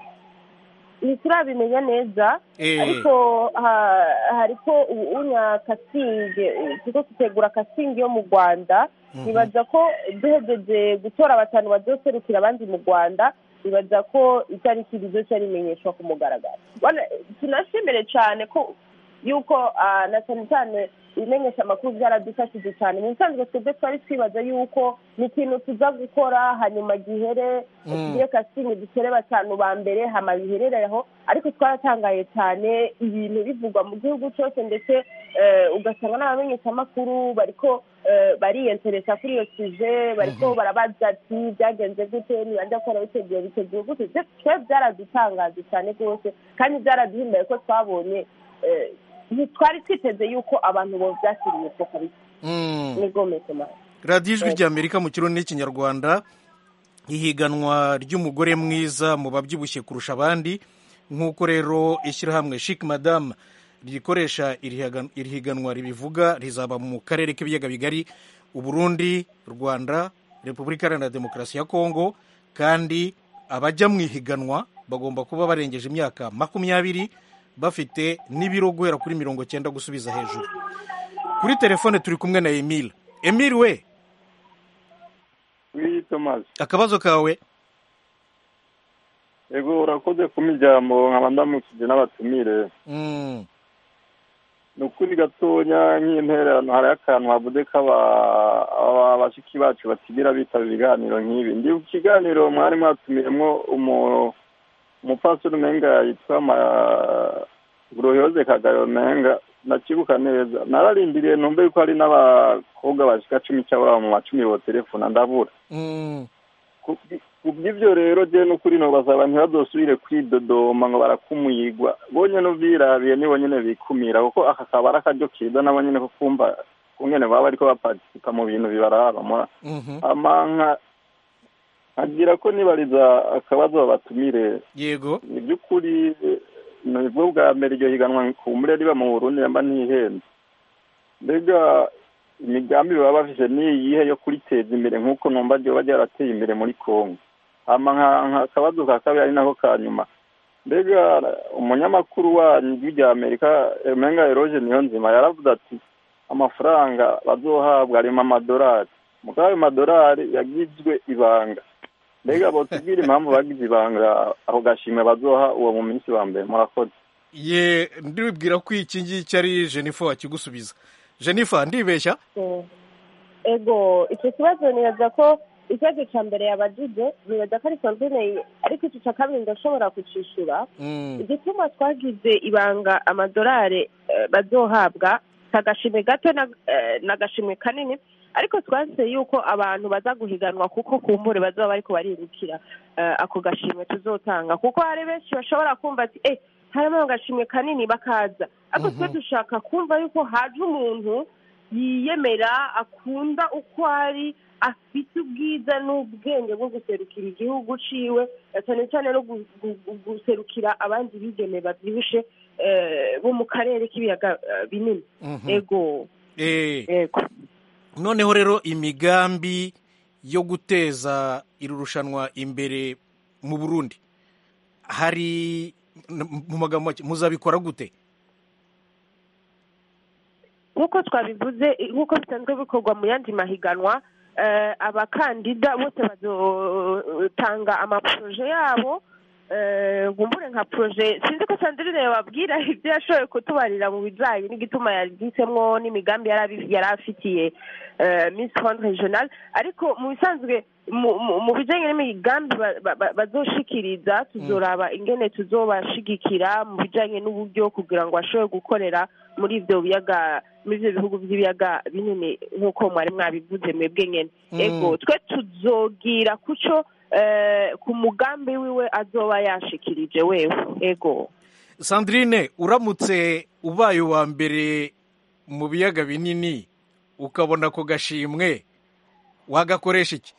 ntiturabimenya neza Eh. ariko ha- hariko ubunya kasinge turiko dutegura kasinge yo mu rwanda Mhm. nibaza ko duhejeje gutora batanu bazoserukira abandi mu rwanda nibaza ko itariki rizoca rimenyeshwa ku mugaragaro Bwana- tunashimire cyane ko yuko ah, na cyane cyane ibimenyesha amakuru byaradufashije cyane mu bisanzwe twebwe twari twibaza yuko ni ikintu tuza gukora hanyuma gihere Mm. tugire kasinge dutere batanu ba mbere hama biherereho ariko twaratangaye cyane ibintu bivugwa mu gihugu cyose ndetse eh, ugasanga n'abamenyeshamakuru bariko eh, bariyenteresa kuri iyo sije bariko barabaza ati byagenze gute nibajya gukora biteguye biteguye gute Twe- twe byaradutangaje cyane rwose kandi byaraduhimbaye ko twabonye eh, ntitwari twiteze yuko abantu bovyakiriye ko kabisa Mm. ni gomesema radiyo ijwi ry'amerika mu kirundi n'ikinyarwanda ihiganwa ry'umugore mwiza mu babyibushye kurusha abandi nk'uko rero ishyirahamwe shik madamu rikoresha iri higan- iri higanwa ribivuga rizaba mu karere k'ibiyaga bigari uburundi rwanda repubulika iharanira demokarasi ya kongo kandi abajya mu ihiganwa bagomba kuba barengeje imyaka makumyabiri bafite n'ibiro guhera kuri mirongo cyenda gusubiza hejuru kuri telefone turi kumwe na emile emile we wi tomasi akabazo kawe ego urakoze kumpa ijambo nkaba ndamukije n'abatumire Mm, ni ukuri gatonya nk'intererano hari akantu havuze ko aba- aba- bashiki bacu batigira bitaba ibiganiro nk'ibi ndi ku kiganiro mwari mwatumiremo umu- umupastori umenga yitwa Ma- Goroyoze Kagayo menga ndakibuka neza nararindiriye numve yuko hari n'abakobwa bashika cumi cyangwa mu macumi bo telefona ndabura mm, ku ku by'ibyo rero je n'ukuri nobasaba ntibazosubire kwidodoma ngo barakumuyigwa bonye n'ubirabiye nibo nyene bikumira kuko aka kaba ari akaryo keza nabo nyene ko kumva kungene baba bariko baparticipa mu bintu bibaraba mura mhm. amanka nkagira ko nibariza akabazo babatumire yego ni by'ukuri nibwo bwa mbere iryo higanwa kumbure riba mu burundi yamba ntihenze mbega imigambi baba bafise ni iyihe yo kuriteza imbere nk'uko numva ryoba ryarateye imbere muri kongo hama nka- nka akabazo ka kabiri ari nako ka nyuma mbega umunyamakuru wanyu w'irya amerika emenga eroge niyo nzima yaravuze ati amafaranga bazohabwa arimo amadolari mugabo ayo madolari yagizwe ibanga mbega botubwira impamvu bagize ibanga ako gashimwe bazoha uwo mu minsi wa mbere murakoze ye ndibwira ko iki ngiki ari jennifer wakigusubiza jennifer ndibeshya ego icyo kibazo nibaza ko ikibazo cya mbere yabajije nibaza ko ari komvine ariko icyo cya kabiri ndashobora kucishura Mm, igituma twagize ibanga amadolari eh, bazohabwa kagashimwe gato na- eh, n'agashimwe kanini ariko twase yuko abantu baza guhiganwa kuko kumbure bazoba bariko barirukira eh, ako gashimwe tuzotanga kuko hari benshi bashobora kumva ati eh harimo agashimwe kanini bakaza ariko twe dushaka kumva yuko haje umuntu yiyemera akunda uko ari afite ubwiza n'ubwenge bwo guserukira igihugu ciwe eh, cyane cyane no gu- gu- gu- guserukira abandi bigeme babyibushe eh, bo mu karere k'ibiyaga eh, binini mhm. ego Eh, ego noneho rero imigambi yo guteza iri rushanwa imbere mu burundi hari mu magambo make muzabikora gute nk'uko twabivuze nk'uko bisanzwe bikorwa mu yandi mahiganwa eh, abakandida bose bazotanga amaporoje yabo eh, nkumbure nka poroje sinzi ko sandrine yababwira ibyo yashoboye kutubarira mu bijyanye n'igituma yagisemwo n'imigambi yari abi- yari afitiye eh, miss fond regional ariko mu bisanzwe mu- mu- mu bijyanye n'imigambi ba- ba- ba- bazoshikiriza tuzoraba ingene tuzobashigikira mu bijyanye n'uburyo kugira ngo bashobore gukorera muri ibyo biyaga muri ibyo bihugu by'ibiyaga binini nk'uko mwari mwabivuze mwebwe nyine Mm. ego twe tuzogira kuco eh, ku mugambi wiwe azoba yashikirije wewe ego sandrine uramutse ubaye uwa mbere mu biyaga binini ukabona ako gashimwe wagakoresha iki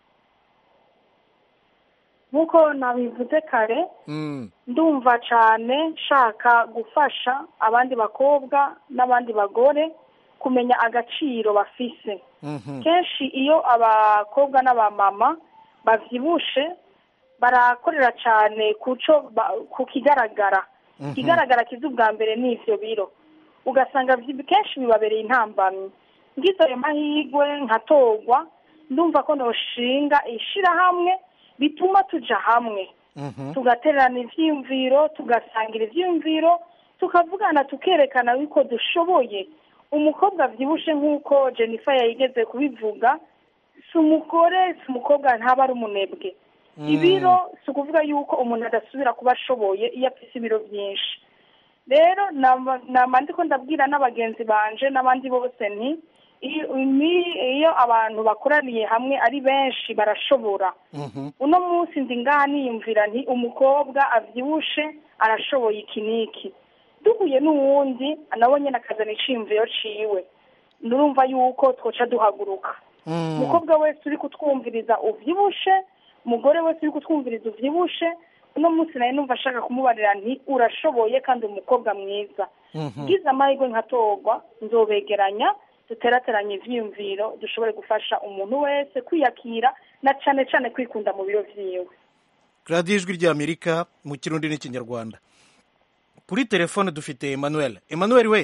nk'uko nabivuze kare Mm, ndumva cyane nshaka gufasha abandi bakobwa n'abandi bagore kumenya agaciro bafise mhm, kenshi iyo abakobwa n'abamama bavyibushe barakorera cyane kuco ba- ku kigaragara mhm. ikigaragara kiza ubwa mbere ni ivyo biro ugasanga vyi- kenshi bibabereye intambamyi ngize ayo mahigwe nkatorwa ndumva ko noshinga ishirahamwe bituma tuja hamwe Mhm. tugatererana ivyiyumviro tugasangira ivyiyumviro tukavugana tukerekana yuko dushoboye umukobwa avyibushe nk'uko jennifer yayigeze kubivuga si umugore si umukobwa ntaba ari umunebwe ibiro si ukuvuga yuko umuntu adasubira kuba ashoboye iyo afise ibiro byinshi rero nama nama ndiko ndabwira n'abagenzi banje n'abandi bose nti iyo ni- iyo abantu bakoraniye hamwe ari benshi barashobora Mhm. uno munsi ndi ngaha niyumvira nti umukobwa avyibushe arashoboye iki n'iki duhuye n'uwundi nawe nyene akazana iciyumviro ciwe nurumva yuko twoca duhaguruka Mm. umukobwa wese uri kutwumviriza uvyibushe umugore wese uri kutwumviriza uvyibushe uno munsi nawe numva ashaka kumubarira nti urashoboye kandi umukobwa mwiza Mhm. ngize amahirwe nkatorwa nzobegeranya duterateranye ivyiyumviro dushobore gufasha umuntu wese kwiyakira na cane cane kwikunda mu biro vyiwe radiyo ijwi ry'amerika mu kirundi n'ikinyarwanda kuri telefone dufite emmanuel emmanuel we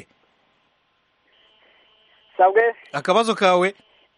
sabwe akabazo kawe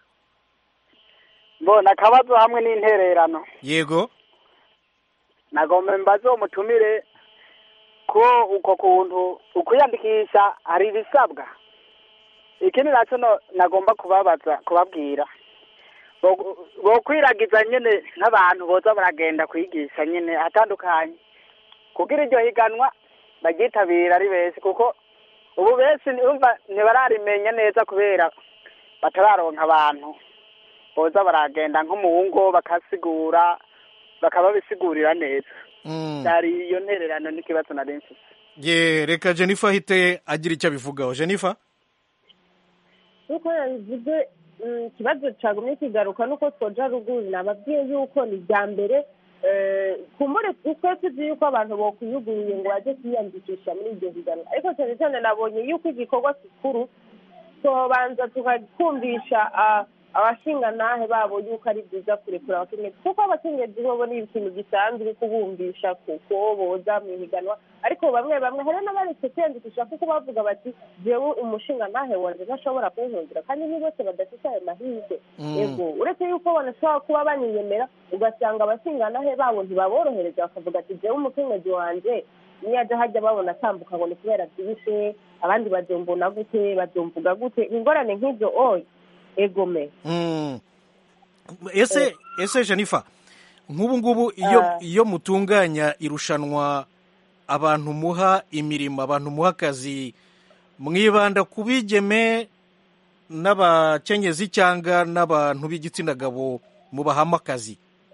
mbona akabazo hamwe n'intererano yego nagomba mbaze uwo mutumire ko uko kuntu ukwiyandikisha hari ibisabwa ikindi nacyo no- nagomba kubabaza kubabwira Bo- bokwiragiza nyene nk'abantu boza baragenda kwigisha nyene ahatandukanye kugira iryo higanwa baryitabira ari benshi kuko ubu benshi umva ntibararimenya neza kubera batararonka abantu boza baragenda nko mu ngo bakasigura bakababisigurira neza Mm. hari iyo ntererano n'ikibazo nari mfise ye reka jennifer ahite agira icyo abivugaho jennifer nk'uko yabivuze mm, ikibazo cyagumye kigaruka nuko twoja ruguru nababwiye yuko ni irya mbere eh, kumbure twe tuzi yuko abantu bokwiyuguruye ngo bajye kwiyandikisha muri iryo higanwa ariko cyane cyane nabonye yuko igikorwa gikuru tubanza tukakumvisha ah, abashinganahe babo yuko ari byiza kurekura abakenyezi kuko abakenyezi bobo ni ikintu gisanzwe kubumvisha kuko boza mu ihiganwa ariko bamwe bamwe hari n'abaretse kwiyandikisha kuko bavuga bati jewe umushinganahe wanje ntashobora kunkundira kandi ni bose badafite ayo mahirwe Mm. yego uretse yuko banashobora kuba baniyemera ugasanga abashinganahe babo ntibaborohereza bakavuga ati jewe umukenyezi wanje niyo aja hajya babona atambuka ngo ni kubera byibushe abandi bazombona gute bazomvuga gute ingorane nk'ibyo oya egome Mm. ese ese jennifer nk'ubu ngubu iyo Ah. iyo mutunganya irushanwa abantu muha imirimo abantu muha akazi mwibanda ku bigeme n'abakenyezi cyangwa n'abantu b'igitsina gabo mubahamo akazi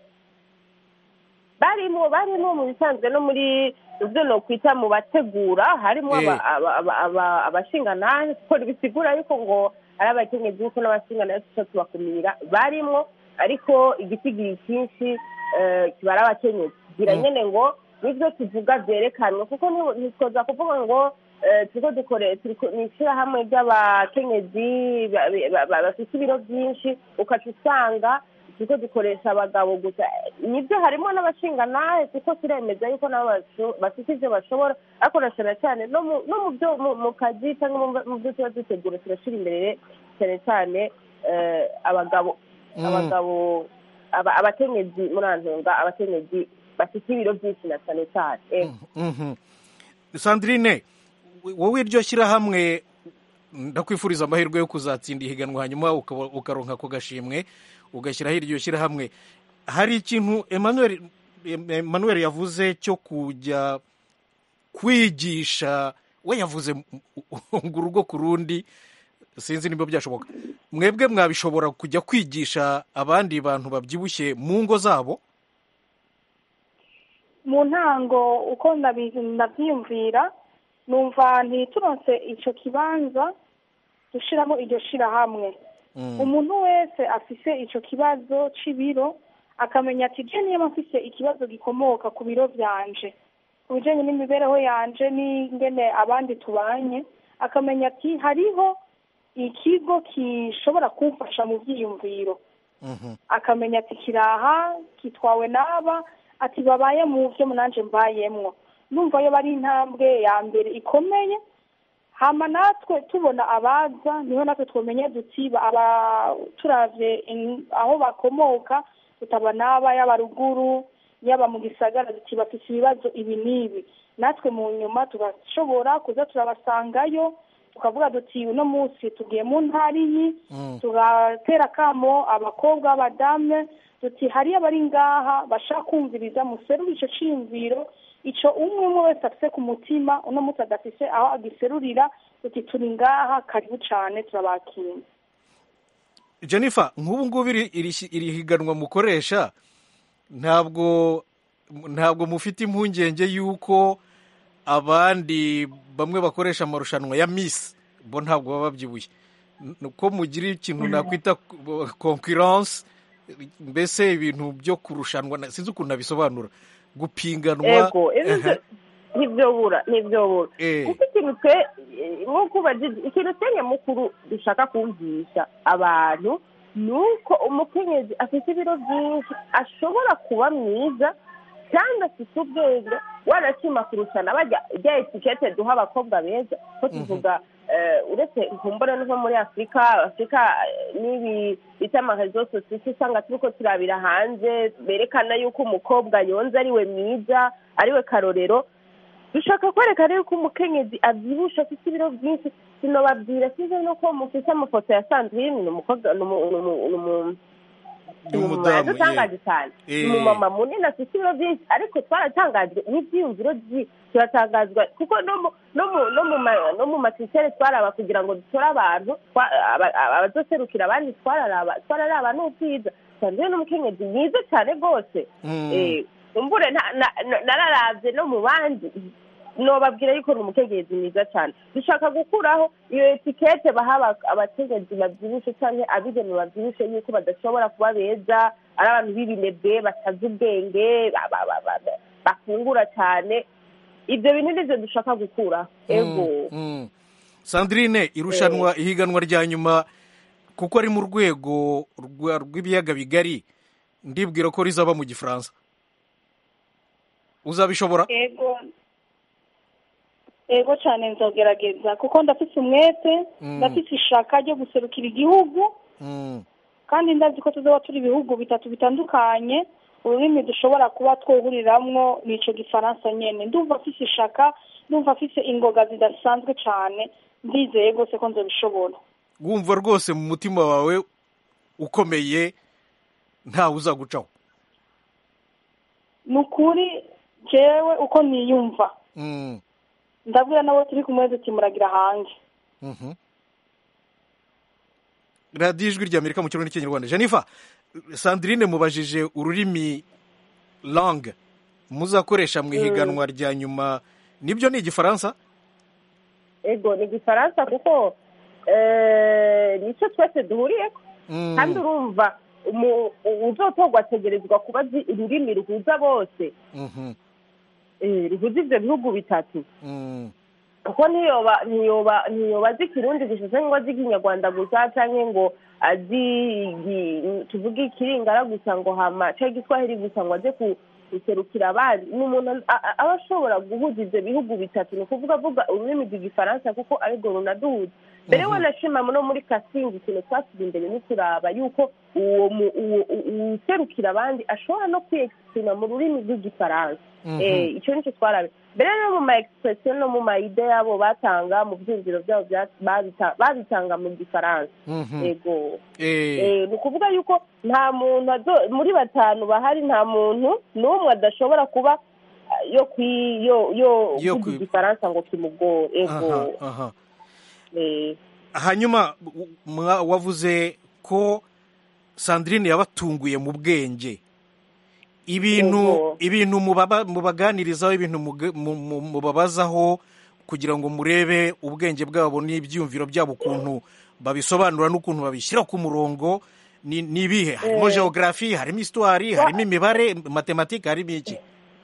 barimo barimo mu bisanzwe no muri ibyo nokwita mu bategura harimo Eh. aba- aba- aba- aba- abashinganahe kuko bisigura yuko ngo ari abakenyezi kuko n'abashinganahe tuca tubakumira barimo ariko igisigiri cyinshi eh, kiba ari abakenyezi kugira Mm. nyine ngo nibyo tuvuga byerekanwe kuko ni- ntitwoza kuvuga ngo eh, turiko dukore turiko ni ishyirahamwe ry'abakenyezi ba- ba- ba- bafite ibiro byinshi ukaca usanga turiko dukoresha abagabo gusa nibyo harimo n'abashinganahe kuko turemeza yuko nabo basho- bafite ibyo bashobora ariko na cyane cyane no mu no mu byo mu- mu kazi cyangwa mu- mu byo tuba dutegura turashyira imbere cyane cyane eh, abagabo Mm. abagabo aba- abakenyezi muri antunga abakenyezi bafite ibiro byinshi na cyane cyane eh. Mhm. sandrine wowe iryo shyirahamwe ndakwifuriza amahirwe yo kuzatsinda ihiganwa hanyuma ukaba- ukaronka ako gashimwe ugashyiraho iryo shyirahamwe hari ikintu emmanuel emmanuel yavuze cyo kujya kwigisha we yavuze ngo urugo ku rundi sinzi niba byashoboka mwebwe mwabishobora kujya kwigisha abandi bantu babyibushye mu ngo zabo mu ntango uko ndabi- ndabyiyumvira numva ntituronse icyo kibanza dushyiramo iryo shyirahamwe Mm. umuntu wese afise icyo kibazo c'ibiro akamenya ati je niba mfise ikibazo gikomoka ku biro byanje ku bijanye n'imibereho yanje n'ingene abandi tubanye akamenya ati hariho ikigo gishobora kumfasha mu byiyumviro Mhm. akamenya ati kiraha kitwawe n'aba ati babaye mu byo nanje mbayemwo numva yo bari intambwe ya mbere ikomeye hama natwe tubona abaza niho natwe twamenye duti ba- aba turavye in- aho bakomoka tutaba n'aba yaba ruguru yaba mu gisagara duti bafise ibibazo ibi n'ibi natwe mu nyuma tugashobora kuza turabasangayo tukavuga duti uno munsi tugiye mu ntara iyi Mm. tugatera akamo abakobwa b'abadame duti hariyo abari ngaha bashaka kumviriza muserure ico ciyumviro ico umwe umwe wese afise ku mutima uno munsi adafise aho agiserurira duti turi ngaha karibu cane turabakira jennifer nk'ubu ngubu iri iri- iri higanwa mukoresha ntabwo ntabwo mufite impungenge y'uko abandi bamwe bakoresha amarushanwa ya misi bo ntabwo baba babyibushye N- ko mugira ikintu nakwita konkurence mbese ibintu byo kurushanwa na- sinzi ukuntu nabisobanura gupinganwa ego Aha. ntibyobura ntibyobura Eh. kuko ikintu twe nk'uko ubajije ikintu twe nyamukuru dushaka kumvisha abantu ni uko umukenyezi afite ibiro byinshi ashobora kuba mwiza kandi afite ubwenge wanashima kurushana bajya rya etikete duha abakobwa beza ko tuvuga eh, uretse kumbura nko muri afurika afurika eh, n'ibi bita amarezo sosiyete usanga turiko turabira hanze berekana yuko umukobwa yonze ari we mwiza ari we karorero dushaka kwerekana yuko umukenyezi abyibusha afite ibiro byinshi sinobabwira sinzi nuko mufite amafoto ya sandrine ni umukobwa ni umu- ni umu- ni umu- Ni umudamu, dutangaje cyane Eh. ni umumama munini afite ibiro byinshi ariko twaratangajwe n'ibyiyumviro byi turatangazwa kuko no mu no mu no mu ma- no mu matisere twaraba kugira ngo dutore abantu twa- aba- aba- abazoserukira abandi twararaba twararaba n'ubwiza sandrine ni umukenyezi mwiza cyane rwose Mm. Eh, umbure na- na- na- nararavye no mu bandi nobabwira yuko ni umukenyezi mwiza cyane dushaka gukuraho iyo etikete baha aba- abakenyezi babyibushe cyangwa abigeme babyibushe yuko badashobora kuba beza ari abantu b'ibinebwe batazi ubwenge ba- ba- ba- ba- ba- bafungura cyane ibyo bintu nivyo dushaka gukuraho ego Mm, mm. sandrine irushanwa ihiganwa rya nyuma kuko ari mu rwego rwa- rw'ibiyaga bigari ndibwira ko rizaba mu gifaransa uzabishobora ego ego cyane nzogerageza kuko ndafite umwete Mm. ndafite ishaka ryo guserukira igihugu Mm, kandi ndazi ko tuzaba turi ibihugu bitatu bitandukanye ururimi dushobora kuba twuhuriramwo ni ico gifaransa nyene ndumva afise ishaka ndumva afise ingoga zidasanzwe cane ndizeye rwose ko nzobishobora wumva rwose mu mutima wawe ukomeye ntawe uzagucaho ni ukuri jewe uko niyumva Mm, ndabwira nabo turi kumwe duti muragira hanze mhm. radiyo ijwi rya amerika mu kirundi n'ikinyarwanda jennifer sandrine mubajije ururimi langue muzakoresha mu ihiganwa rya nyuma nibyo ni igifaransa ego ni igifaransa kuko eh, nicyo twese duhuriyeko Mm, kandi urumva umu- uzotorwa ategerezwa kuba azi ururimi ruhuza bose mhm, eh, ruhuza ivyo bihugu bitatu mm, kuko ntiyoba ntiyoba ntiyoba azi ikirundi gusa canke ngo azi ikinyarwanda gusa canke ngo azi igi- tuvuge ikiringara gusa ngo hama canke igiswahili gusa ngo aze ku- guserukira abandi ni umuntu a- a- aba ashobora guhuza ivyo bihugu bitatu ni ukuvuga avuga ururimi rw'igifaransa kuko arirwo runaduhuza mbere wanashima no muri kasingi ikintu twasize imbere ni kuraba yuko uwo mu- uwo- u- uwuserukira abandi ashobora no kwiyexprima mu rurimi rw'igifaransa Mhm. Eh, icyo nicyo twarabe mbere no mu ma expression no mu ma ide yabo batanga mu byumviro byabo bya- babita- babitanga mu gifaransa mhm. yego Eh, Eh, ni ukuvuga yuko nta muntu azo- muri batanu bahari nta muntu n'umwe adashobora kuba ah, yo kwi yo yo Yo kuvuga kwi- igifaransa ngo kimugore ego aha, aha. Eh, hanyuma w- mwa- wavuze ko sandrine yabatunguye mu bwenge ibintu Yego. ibintu mubaba- mubaganirizaho ibintu muge- mu- mu- mubabazaho kugira ngo murebe ubwenge bwabo n'ibyiyumviro byabo ukuntu babisobanura n'ukuntu babishyira ku murongo ni ni ibihe harimo geography harimo histoire harimo imibare matematike harimo iki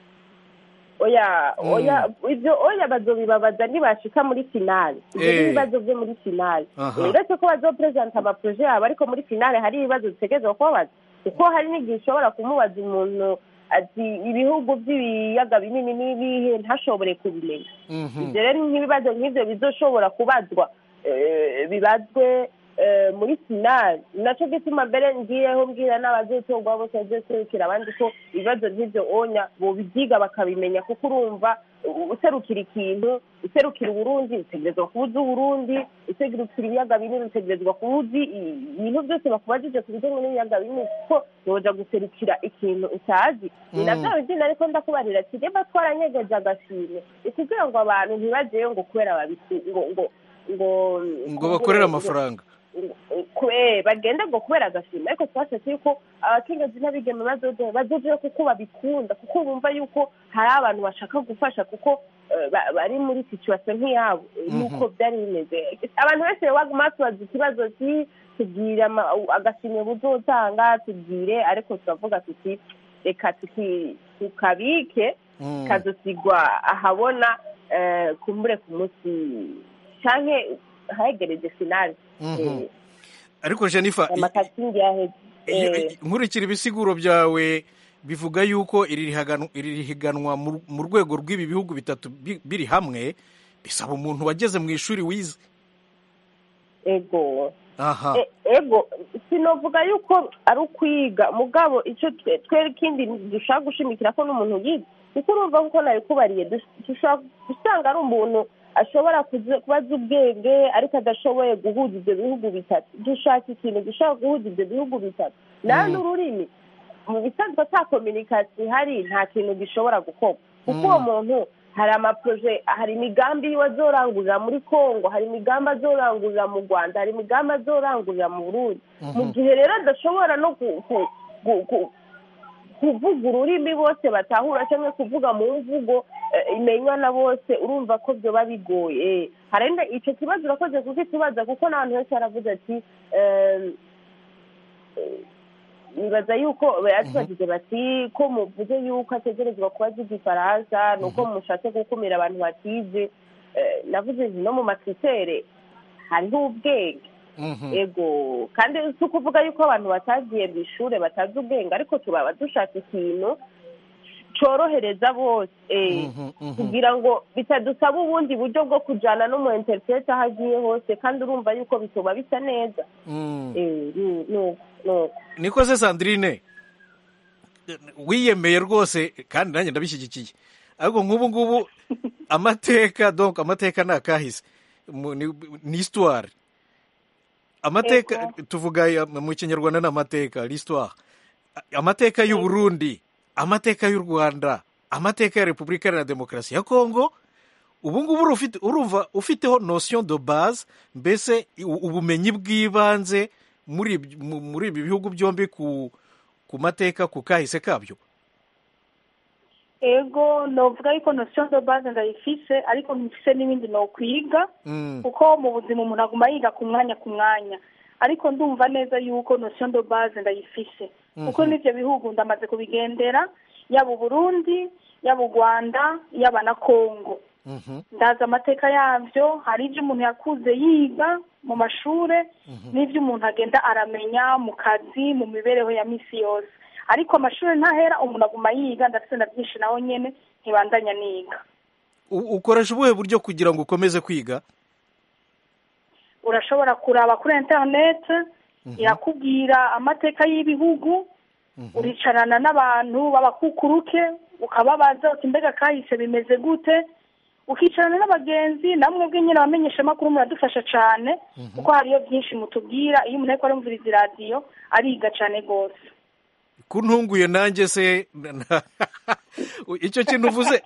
oya Mm. oya ibyo oya bazobibabaza nibashika muri finale ibyo Eh. ni ibibazo byo muri finale Aha. Eh, uretse ko bazopresenta amaproje yabo ariko muri finale hari ibibazo bitegerezwa kubabaza kuko hari n'igihe ushobora kumubaza umuntu ati ibihugu by'ibiyaga binini n'ibihe ntashobore kubimenya Mhm. ibyo rero nk'ibibazo nk'ibyo bizoshobora kubazwa eh, bibazwe eh, muri finale nacyo gituma mbere ngiyeho mbwira n'abazotorwa bose bazoserukira abandi ko ibibazo nk'ibyo onya bobibyiga bakabimenya kuko urumva u- userukira ikintu userukira uburundi utegerezwa kuba uzi uburundi userukira ibiyaga binini utegerezwa kuba uzi i- ibintu byose bakubajije ku bijyanye n'ibiyaga binini kuko woja guserukira ikintu utazi ni na Mm. bya bindi ariko ndakubarira ati reba twaranyegeje agashimwe ni kugira ngo abantu ntibajeyo ngo kubera babisu ngo ngo ngo ngo bakorere amafaranga kwe bagende ngo kubera agashimwe ariko twashatse yuko abakenyezi n'abigeme bazoje bazojeyo kuko babikunda kuko bumva yuko hari abantu bashaka gufasha kuko eh, ba- bari muri situation nk'iyabo Mhm. nuko byari bimeze abantu bose baguma tubaza ikibazo ki tubwire ama- agashimwe buzotanga tubwire ariko turavuga tuti reka tuki- tukabike Mm. kazosigwa ahabona eh, kumbure ku munsi canke hahegereje finale Mhm. ariko jennifer i- amakasingi yaheze iyo- Eh, nkurikira ibisiguro byawe bivuga yuko iri higanwa- iri higanwa mu- mu rwego rw'ibi bihugu bitatu bi- biri hamwe bisaba umuntu wageze mu ishuri wize ego aha E- ego sinovuga yuko ari ukwiga mugabo icyo twe twe ikindi dushaka gushimikira ko n'umuntu yiga kuko urumva kuko nabikubariye dus- dushobora gusanga ari umuntu ashobora kuzi- kuba azi ubwenge ariko adashoboye guhuza ibyo bihugu bitatu dushaka ikintu gishobora guhuza ibyo bihugu bitatu nawe Mm. n'ururimi mu bisanzwe ata kominikasiyo ihari nta kintu gishobora gukorwa kuko Mm. uwo muntu hari amaproje hari imigambi yiwe azorangurira muri congo hari imigambi azorangurira mu rwanda hari imigambi azorangurira mu burundi mu Mhm. gihe rero adashobora no ku- ku- ku- ku- kuvuga ururimi bose batahura cyangwa kuvuga mu mvugo eh, imenywa na bose urumva ko byoba bigoye hari na- icyo kibazo urakoze kukikibaza kuko n'abantu benshi baravuze ati em, eh, nibaza yuko batubajije bati ko muvuze yuko ategerezwa kuba azi igifaransa ni uko mushatse gukumira abantu batize Eh, navuze nti no mu makritere hariho ubwenge Mhm. ego kandi si ukuvuga yuko abantu batagiye mu ishuri batazi ubwenge ariko turaba dushaka ikintu cyorohereza bose eh, Mhm, mhm. kugira ngo bitadusaba ubundi buryo bwo kujyana n'umu interineti aho agiye hose kandi urumva yuko bituma bisa neza Mm. Eh, ni- ni- ni- niko se sandrine wiyemeye rwose kandi nanjye ndabishyigikiye ariko nk'ubu ngubu amateka donc amateka ni akahise Mu- ni ni histoire amateka tuvuga ya- mu kinyarwanda ni amateka l'histoire amateka y'u Burundi amateka y'u Rwanda amateka ya Repubulika Iharanira Demokarasi ya Kongo ubu ngubu urufite- urumva ufiteho notion de base mbese u- ubumenyi bw'ibanze muri ibi- mu- muri ibi bihugu byombi ku ku mateka ku kahise kabyo ego novuga yuko notion de base ndayifise ariko mfise n'ibindi nokwiga Mm. kuko mu buzima umuntu aguma yiga ku mwanya ku mwanya ariko ndumva neza yuko notion de base ndayifise kuko Mhm. n'ivyo bihugu ndamaze kubigendera yaba uburundi yaba u rwanda yaba na kongo Mhm. ndazi amateka yavyo hari ivyo umuntu yakuze yiga mu mashure n'ivyo umuntu agenda aramenya mu kazi mu mibereho ya misi yose ariko amashuri ntahera umuntu aguma yiga ndafise na byinshi naho nyene ntibandanya niga U- ukoresha ubuhe buryo kugira ngo ukomeze kwiga urashobora kuraba kuri internet irakubwira amateka y'ibihugu uricarana n'abantu b'abakukuruke ukababaza uti mbega kahise bimeze gute ukicarana n'abagenzi namwe bwe nyine abamenyeshamakuru muradufasha cyane kuko hariyo byinshi mutubwira iyo umuntu ariko arumviriza iradiyo ariga cyane rwose kuntunguye nanjye se icyo kintu uvuze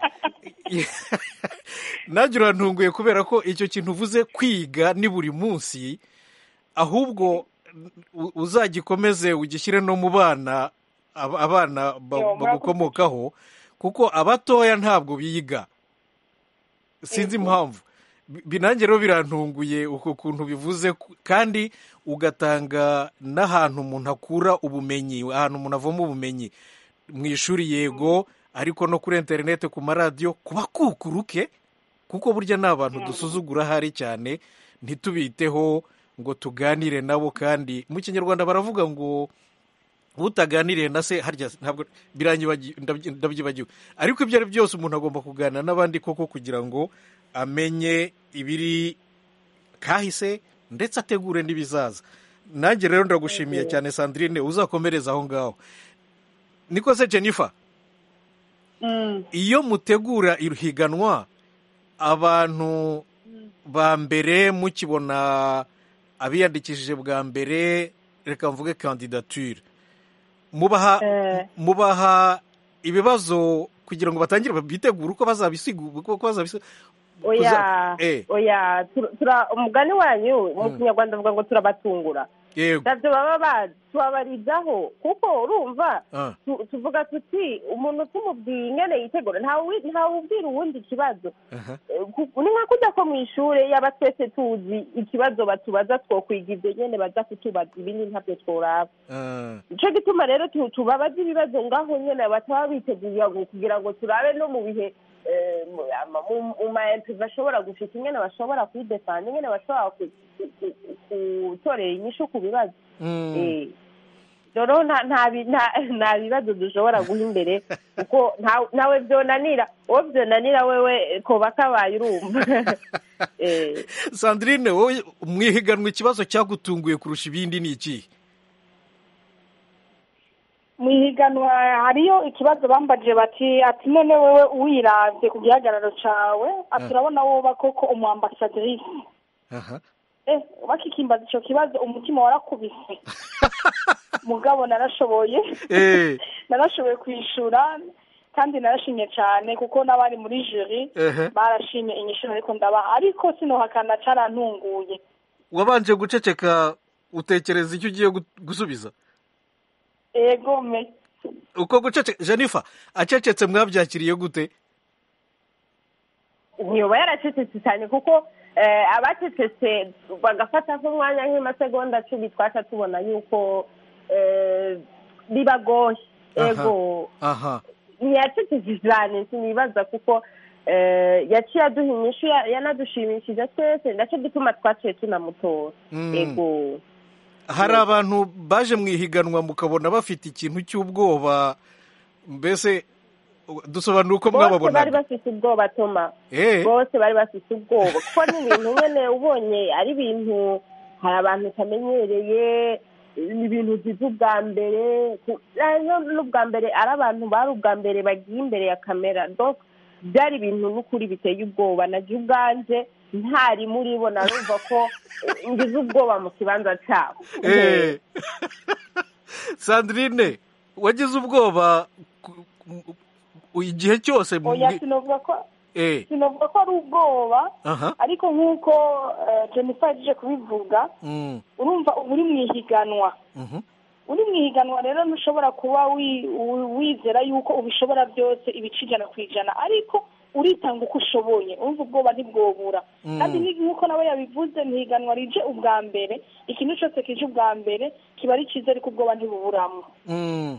nanjye urantunguye kubera ko icyo kintu uvuze kwiga ni buri munsi ahubwo u- uzagikomeze ugishyire no mu bana ab- abana ba- Yo, bagukomokaho kuko abatoya ntabwo biga sinzi impamvu Bi- bi- nanjye rero birantunguye uko kuntu bivuze ku- kandi ugatanga n'ahantu umuntu akura ubumenyi ahantu umuntu avoma ubumenyi mu ishuri yego ariko no kuri interineti ku maradiyo ku bakukuruke kuko burya ni abantu dusuzugura ahari cyane ntitubiteho ngo tuganire nabo kandi mu kinyarwanda baravuga ngo utaganiriye na se harya ntabwo biranyibagi- ndabyi- ndabyibagiwe ariko ibyo ari byose umuntu agomba kuganira n'abandi koko kugira ngo amenye ibiri kahise ndetse ategure n'ibizaza nanjye rero ndagushimiye cyane sandrine uzakomereza aho ngaho niko se jennifer iyo mutegura ihiganwa abantu ba mbere mukibona abiyandikishije bwa mbere reka mvuge kandidature mubaha mubaha ibibazo kugira ngo batangire bitegure uko bazabisigura uko bazabisigura oya Eh. oya tur- tura umugani wanyu mu kinyarwanda bavuga ngo turabatungura yego ntabyo baba bazi tubabarizaho kuko urumva Ah. tu- tuvuga tuti umuntu tumubwiye ingene yitegura ntawe ubwira uwundi ikibazo Aha. Eh, ku- ni nka kujya ko mu ishuri yaba twese tuzi ikibazo batubaza twokwiga ibyo nyene baza kutubaza ibindi ntabyo tworaba Ah. nicyo gituma rero tu- tubabaza ibibazo ngaho nyine bataba biteguye ngo- kugira ngo turabe no mu bihe eh, mu- ama- mu- mu ma interview bashobora gushika ingene bashobora kwidefanda ingene bashobora ku- ku- ku- gutorera inyishu ku bibazo Mm. Eh, rero nta nta bi- nta- nta bibazo dushobora guha imbere kuko nta- ntawe byonanira uwo byonanira wewe koba kabaye urumva Eh, sandrine wowe mu ihiganwa ikibazo cyagutunguye kurusha ibindi ni ikihe mu ihiganwa hariyo ikibazo bambajije bati ati none wewe wiravye ku gihagararo cawe ati urabona woba koko umu ambasadrisi aha eh bakikimbaza ico kibazo umutima warakubise mugabo narashoboye Eh. narashoboye kwishura kandi narashimye cyane kuko n'abari muri jury Ehe. barashimye inyishuro ariko ndabaha ariko sinohakana carantunguye wabanje guceceka utekereza icyo ugiye gu- gusubiza ego me uko guceceka jennifer acecetse mwabyakiriye gute ntiyoba yaracecetse cyane kuko eh, abacecetse bagafata nk'umwanya nk'amasegonda cumi twaca tubona yuko eh, bibagoye Aha. ego aha ntiyacecetse cyane sinibaza kuko eh, yaciye aduha inyishu ya- yanadushimishije twese nacyo gituma twaciye tunamutora Mm. ego hari abantu baje mu ihiganwa mukabona bafite ikintu cy'ubwoba mbese dusobanura uko bose bari mwababonaga bafite ubwoba toma Eh. bose bari bafite ubwoba kuko ni ibintu nyine ubonye ari ibintu hari abantu utamenyereye ni ibintu ugize ubwa mbere ku- eh, no- n'ubwa mbere ari abantu bari ubwa mbere bagiye imbere ya kamera donc byari ibintu n'ukuri biteye ubwoba nagiye ubwanje ntari muri bo narumva ko eh, ngize ubwoba mu kibanza cyabo Eh. sandrine wagize ubwoba ku- ku- igihe cyose mu- oya sinavuga ko Eh. sinavuga ko ari ubwoba aha ariko nk'uko eh, jennifer yaje kubivuga Mm. urumva uba uri mu ihiganwa Mhm. uri mu ihiganwa rero ntushobora kuba wi- wi- wizera yuko ubishobora byose ibice ijana ku ijana ariko uritanga uko ushoboye urumva ubwoba ntibwobura Mm. kandi ni- nk'uko nawe yabivuze ntihiganwa rije ubwa mbere ikintu cyose kije ubwa mbere kiba ari cyiza ariko ubwoba ntibuburamo Mm.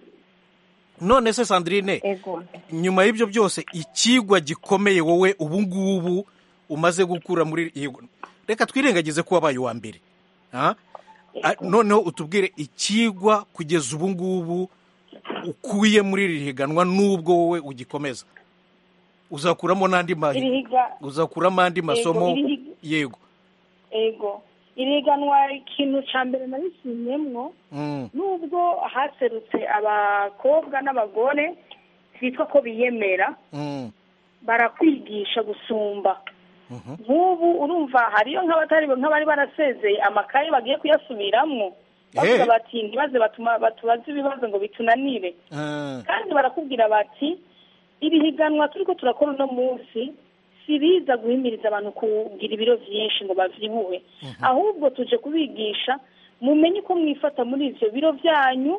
none se sandrine ego nyuma y'ibyo byose ikigwa gikomeye wowe ubu ngubu umaze gukura muri yego reka twirengagize ko wabaye uwa mbere Ah? Ah, noneho utubwire ikigwa kugeza ubu ngubu ukuye muri iri higanwa n'ubwo wowe ugikomeza uzakuramo n'andi iri mahi higa uzakuramo andi masomo iri higa- yego ego iri higanwa ikintu cya mbere nabishimyemwo Mm. nubwo haserutse abakobwa n'abagore bitwa ko biyemera Mm. barakwigisha gusumba Mhm. nk'ubu urumva hariyo nk'abatari nk'abari barasezeye amakaye bagiye kuyasubiramwo bavuga Eh. bati ntibaze batuma batubaze ibibazo ngo bitunanire Ah. kandi barakubwira bati iri higanwa turiko turakora uno munsi siriza guhimiriza abantu kugira ibiro vyinshi ngo bavyibuhe ahubwo tuje kubigisha mumenye uko mwifata muri ivyo biro vyanyu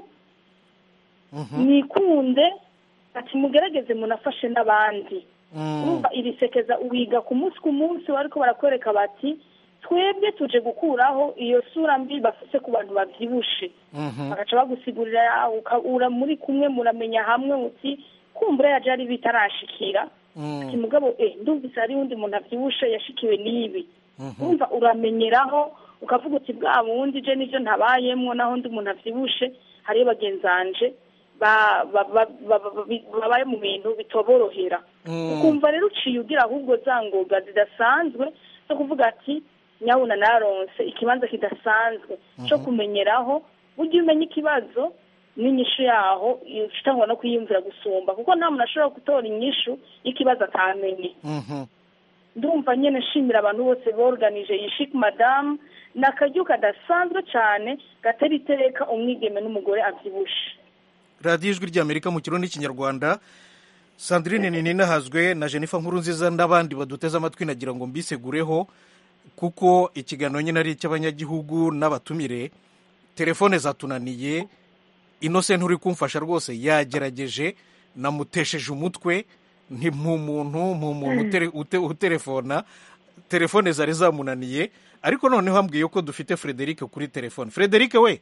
Mhm. mwikunde ati mugerageze munafashe n'abandi Mm. urumva iri sekeza wiga ku munsi ku munsi bariko barakwereka bati twebwe tuje gukuraho iyo sura mbi bafise ku bantu bavyibushe Mhm. bagaca bagusigurira uka- ura muri kumwe muramenya hamwe uti kumbura yaje ari bitarashikira Mm. ati mugabo eh ndumvise hari undi muntu avyibushe yashikiwe n'ibi Mhm. urumva uramenyeraho ukavuga uti bwa bundi je nivyo ntabayemwo naho undi muntu avyibushe hariyo bagenzanje ba- ba- ba- ba- ba- bi- babaye mu bintu bitoborohera Mm. ukumva rero uciye ugira ahubwo za ngoga zidasanzwe zo kuvuga ati nyabuna naronse ikibanza kidasanzwe cyo kumenyeraho burya umenya ikibazo n'inyishu yaho utangwa no kuyiyumvira gusumba kuko nta muntu ashobora gutora inyishu y'ikibazo atamenye Mhm. ndumva nyine nshimira abantu bose boruganije iyi shik madamu ni akaryo kadasanzwe cyane gatera iteka umwigeme n'umugore abyibushe radiyo ijwi ry'amerika mu kirundi n'ikinyarwanda sandrine ninahazwe na jennifer nkurunziza n'abandi baduteze amatwi nagira ngo mbisegureho kuko ikiganiro nyine ari icy'abanyagihugu n'abatumire telefone zatunaniye innocent uri kumfasha rwose yagerageje namutesheje umutwe nti muntu muntu utere- ute- utelefona telefone zari zamunaniye ariko noneho ambwiye ko dufite frederic kuri telefone frederic we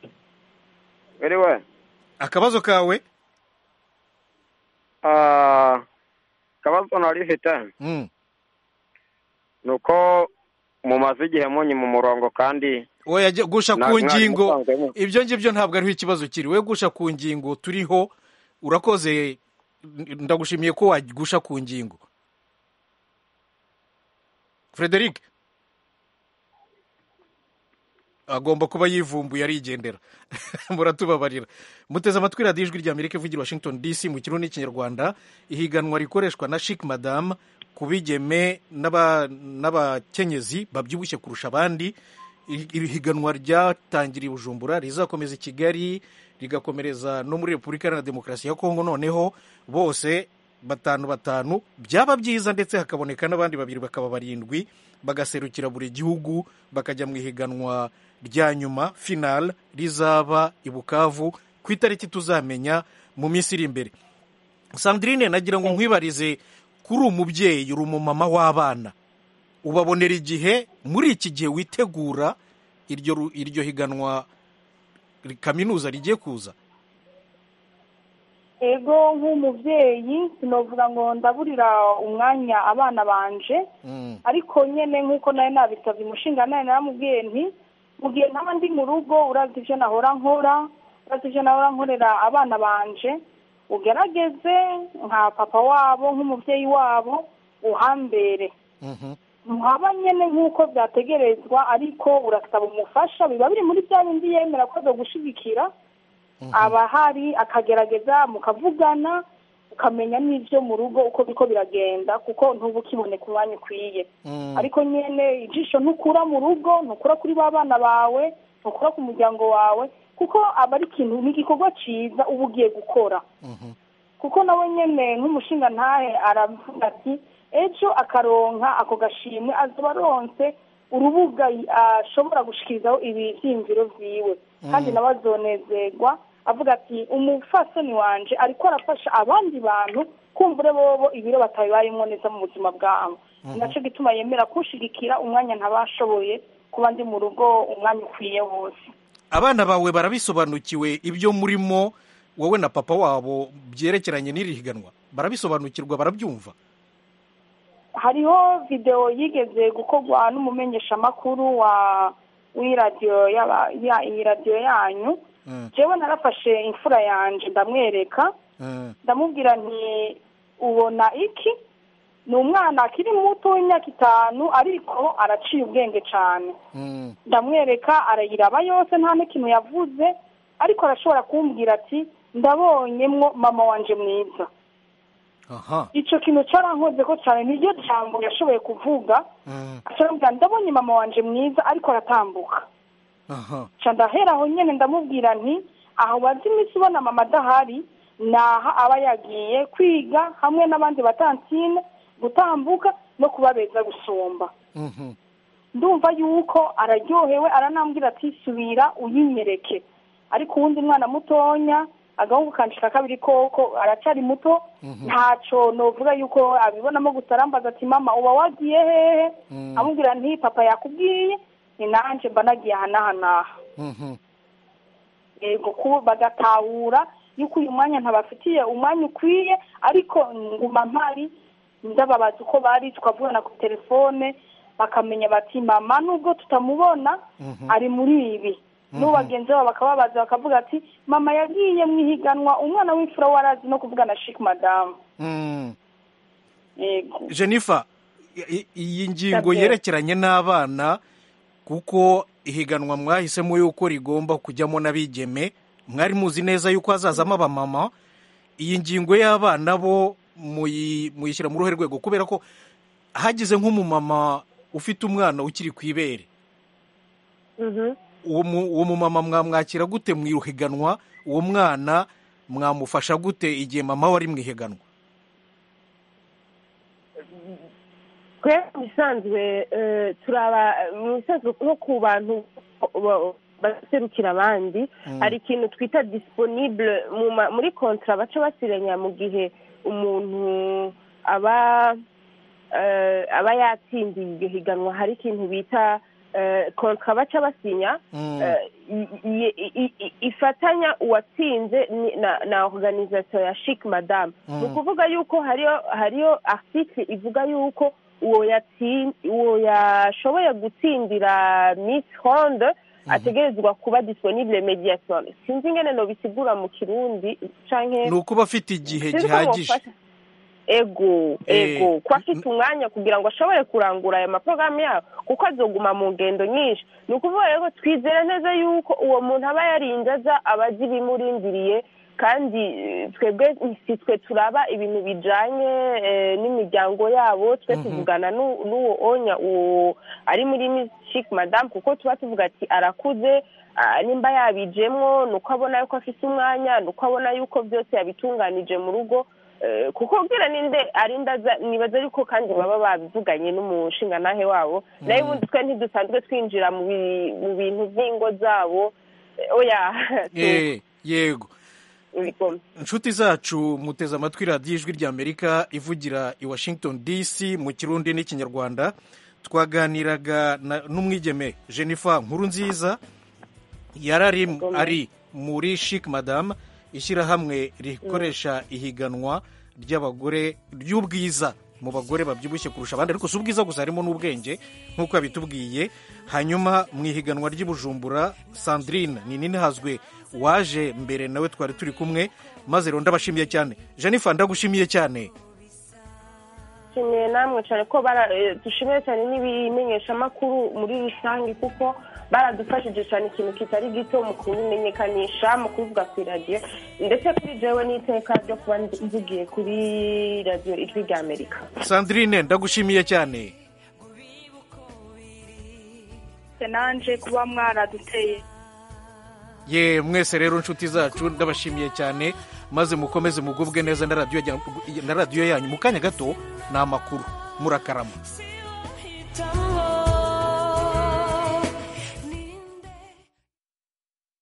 Anyway, akabazo kawe ah, akabazo nari mfite Mm. ni uko mumaze igihe munyi mu murongo kandi oya jya- gusha Na- ku mwari ngingo musanzemo. ibyo ngibyo ntabwo ariho ikibazo kiri we gusha ku ngingo turiho urakoze n- ndagushimiye ko wagusha ku ngingo frederic agomba kuba yivumbuye arigendera muratubabarira muteze amatwi radiyo ijwi ry'amerika ivugira i washington dc mu kirundi n'ikinyarwanda ihiganwa rikoreshwa na chic madame ku bigeme n'aba- n'abakenyezi babyibushye kurusha abandi iri iri higanwa ryatangiriye i bujumbura rizakomeza i kigali rigakomereza no muri repubulika iharanira demokarasi ya kongo noneho bose batanu batanu byaba byiza ndetse hakaboneka n'abandi babiri bakaba barindwi bagaserukira buri gihugu bakajya mu ihiganwa rya nyuma final rizaba i bukavu ku itariki tuzamenya mu minsi iri imbere sandrine nagira ngo nkwibarize kuri umubyeyi uri umumama w'abana ubabonera igihe muri iki gihe witegura iryo ru- iryo higanwa ri- kaminuza rigiye kuza ego nk'umubyeyi sinovuga ngo ndaburira umwanya abana banje Mm. ariko nyene nk'uko nari nabisabye umushinga nawe naramubwiye nti mu gihe ntaba ndi mu rugo urazi ivyo nahora nkora urazi ivyo nahora nkorera abana banje ugerageze nka papa wabo nk'umuvyeyi wabo uhambere Mhm. muhaba nyene nk'uko vyategerezwa ariko urasaba umufasha biba biri muri bya bindi yemera ko azogushigikira aba ahari akagerageza mukavugana ukamenya n'ivyo mu rugo uko biko biragenda kuko ntuba ukiboneka umwanya ukwiye Mm. ariko nyene ijisho ntukura mu rugo ntukura kuri ba bana bawe ntukura ku muryango wawe kuko aba ari ikintu ni igikorwa ciza uba ugiye gukora Mhm. kuko nawe nyene nk'umushinga ntahe aravuga ati ejo akaronka ako gashimwe azoba aronse urubuga y- ashobora gushikirizaho ibivyimviro vyiwe kandi nawe azonezerwa avuga ati umufasoni wanje ariko arafasha abandi bantu kumvure bobo ibiro batabibayemwo neza mu buzima bwabo ni naco gituma yemera kunshigikira umwanya ntabashoboye kuba ndi mu rugo umwanya ukwiye wose abana bawe barabisobanukiwe ibyo murimo wowe na papa wabo byerekeranye n'iri higanwa barabisobanukirwa barabyumva hariho videwo yigeze gukorwa n'umumenyeshamakuru wa w'iradiyo y'aba- ya iyi radiyo yanyu Mm. jewe narafashe imfura yanje ndamwereka Mm. ndamubwira nti ubona iki ni umwana akiri muto w'imyaka itanu ariko araciye ubwenge cyane Mm. ndamwereka arayiraba yose nta n'ikintu yavuze ariko arashobora kumbwira ati ndabonyemwo mama wanje mwiza aha ico kintu carankoze ko cyane niryo jambo yashoboye kuvuga Mm. acambwira ndabonye mama wanje mwiza ariko aratambuka aha ca ndahera aho nyene ndamubwira nti aho bazi imisi ubona mama adahari naha aba yagiye kwiga hamwe n'abandi batantine gutambuka no kuba beza gusumba Mhm. ndumva yuko araryohewe aranambwira ati subira uyinyereke ariko uwundi mwana mutonya agahungu kanshika kabiri koko aracari muto ntaco novuga yuko abibonamo gusa arambaza ati mama uba wagiye hehe Mm. amubwira nti papa yakubwiye ni nanje mba nagiye aha n'aha n'aha Mhm. yego ku bagatahura yuko uyu mwanya ntabafitiye umwanya ukwiye ariko nguma mpari ndababaza uko bari tukavugana ku telefone bakamenya bati mama nubwo tutamubona Mhm. ari muri ibi n'ubu bagenzi babo bakababaza bakavuga ati mama yagiye mu ihiganwa umwana w'imfura warazi no kuvugana shik madamu Mm. yego jennifer i- iyi ngingo Sabwe. yerekeranye n'abana kuko ihiganwa mwahisemo yuko rigomba kujyamo n'abigeme mwari muzi neza yuko hazazamo abamama iyi ngingo y'abana bo muyi- muyishyira mu ruhe rwego kubera ko hagize nk'umumama ufite umwana ukiri ku ibere Mhm. uwo mu- uwo mumama mwamwakira gute mu ihiganwa uwo mwana mwamufasha gute igihe mama we ari mu ihiganwa twe mu bisanzwe eh, turaba mu bisanzwe nko ku bantu ba- baserukira abandi hari ikintu twita disponible mu ma- muri kontra baca basiranya mu gihe umuntu aba eh, aba yatsindiye iryo higanwa hari ikintu bita eh, kontra baca basinya Mm. eh, i- i- i- i- ifatanya uwatsinze ni- na na organisation ya chic madame ni ukuvuga yuko hariyo hariyo article ivuga yuko uwo yatsin uwo yashoboye gutsindira miss ronde ategerezwa kuba disponible mediation sinzi ingene nobisigura mu kirundi canke ni ukuba afite igihe sinzi ko gihagije mufasha. ego Eh, ego ko afite umwanya kugira ngo ashobore kurangura aya maporogaramu yabo kuko azoguma mu ngendo nyinshi ni ukuvuga rero twizera neza yuko uwo muntu aba yarinze aza aba azi ibimurindiriye kandi eh, twebwe si twe turaba ibintu bijanye eh, n'imiryango yabo twe tuvugana n'u- n'uwo onya uwo ari muri Miss Chic madame kuko tuba tuvuga ati arakuze ah, nimba yabijemwo ni uko abona yuko afise umwanya ni uko abona yuko byose yabitunganije mu rugo Eh, kuko ubwira ninde arindaza nibaza yuko kandi baba babivuganye n'umushingantahe wabo nayo ubundi twe ntidusanzwe twinjira mu bi- mu bintu by'ingo zabo Eh, oya Eh, yego Uriko- inshuti zacu muteze amatwi radiyo ijwi ry'amerika ivugira i washington dc mu kirundi n'ikinyarwanda twaganiraga na- n'umwigeme jennifer nkuru nziza yari ari, ari muri chic madame ishyirahamwe rikoresha ihiganwa ry'abagore ry'ubwiza mu bagore babyibushye kurusha abandi ariko si ubwiza gusa harimo n'ubwenge nk'uko yabitubwiye hanyuma mu ihiganwa ry'ibujumbura sandrine ni nini hazwe waje mbere nawe twari turi kumwe maze rero ndabashimiye cyane jennifer ndagushimiye cyane dushimiye namwe cyane ko bara- eh, dushimiye cyane n'ibimenyeshamakuru muri rusange kuko baradufashije cyane ikintu kitari gito mu kubimenyekanisha mu kubivuga ku iradiyo ndetse kuri jewe n'iteka ryo kuba mvugiye kuri radiyo ijwi rya amerika sandrine ndagushimiye cyane nanje kuba mwaraduteye ye mwese rero inshuti zacu ndabashimiye cyane maze mukomeze mugubwe neza na radiyo ya- na radiyo yanyu mu kanya gato ni amakuru murakarama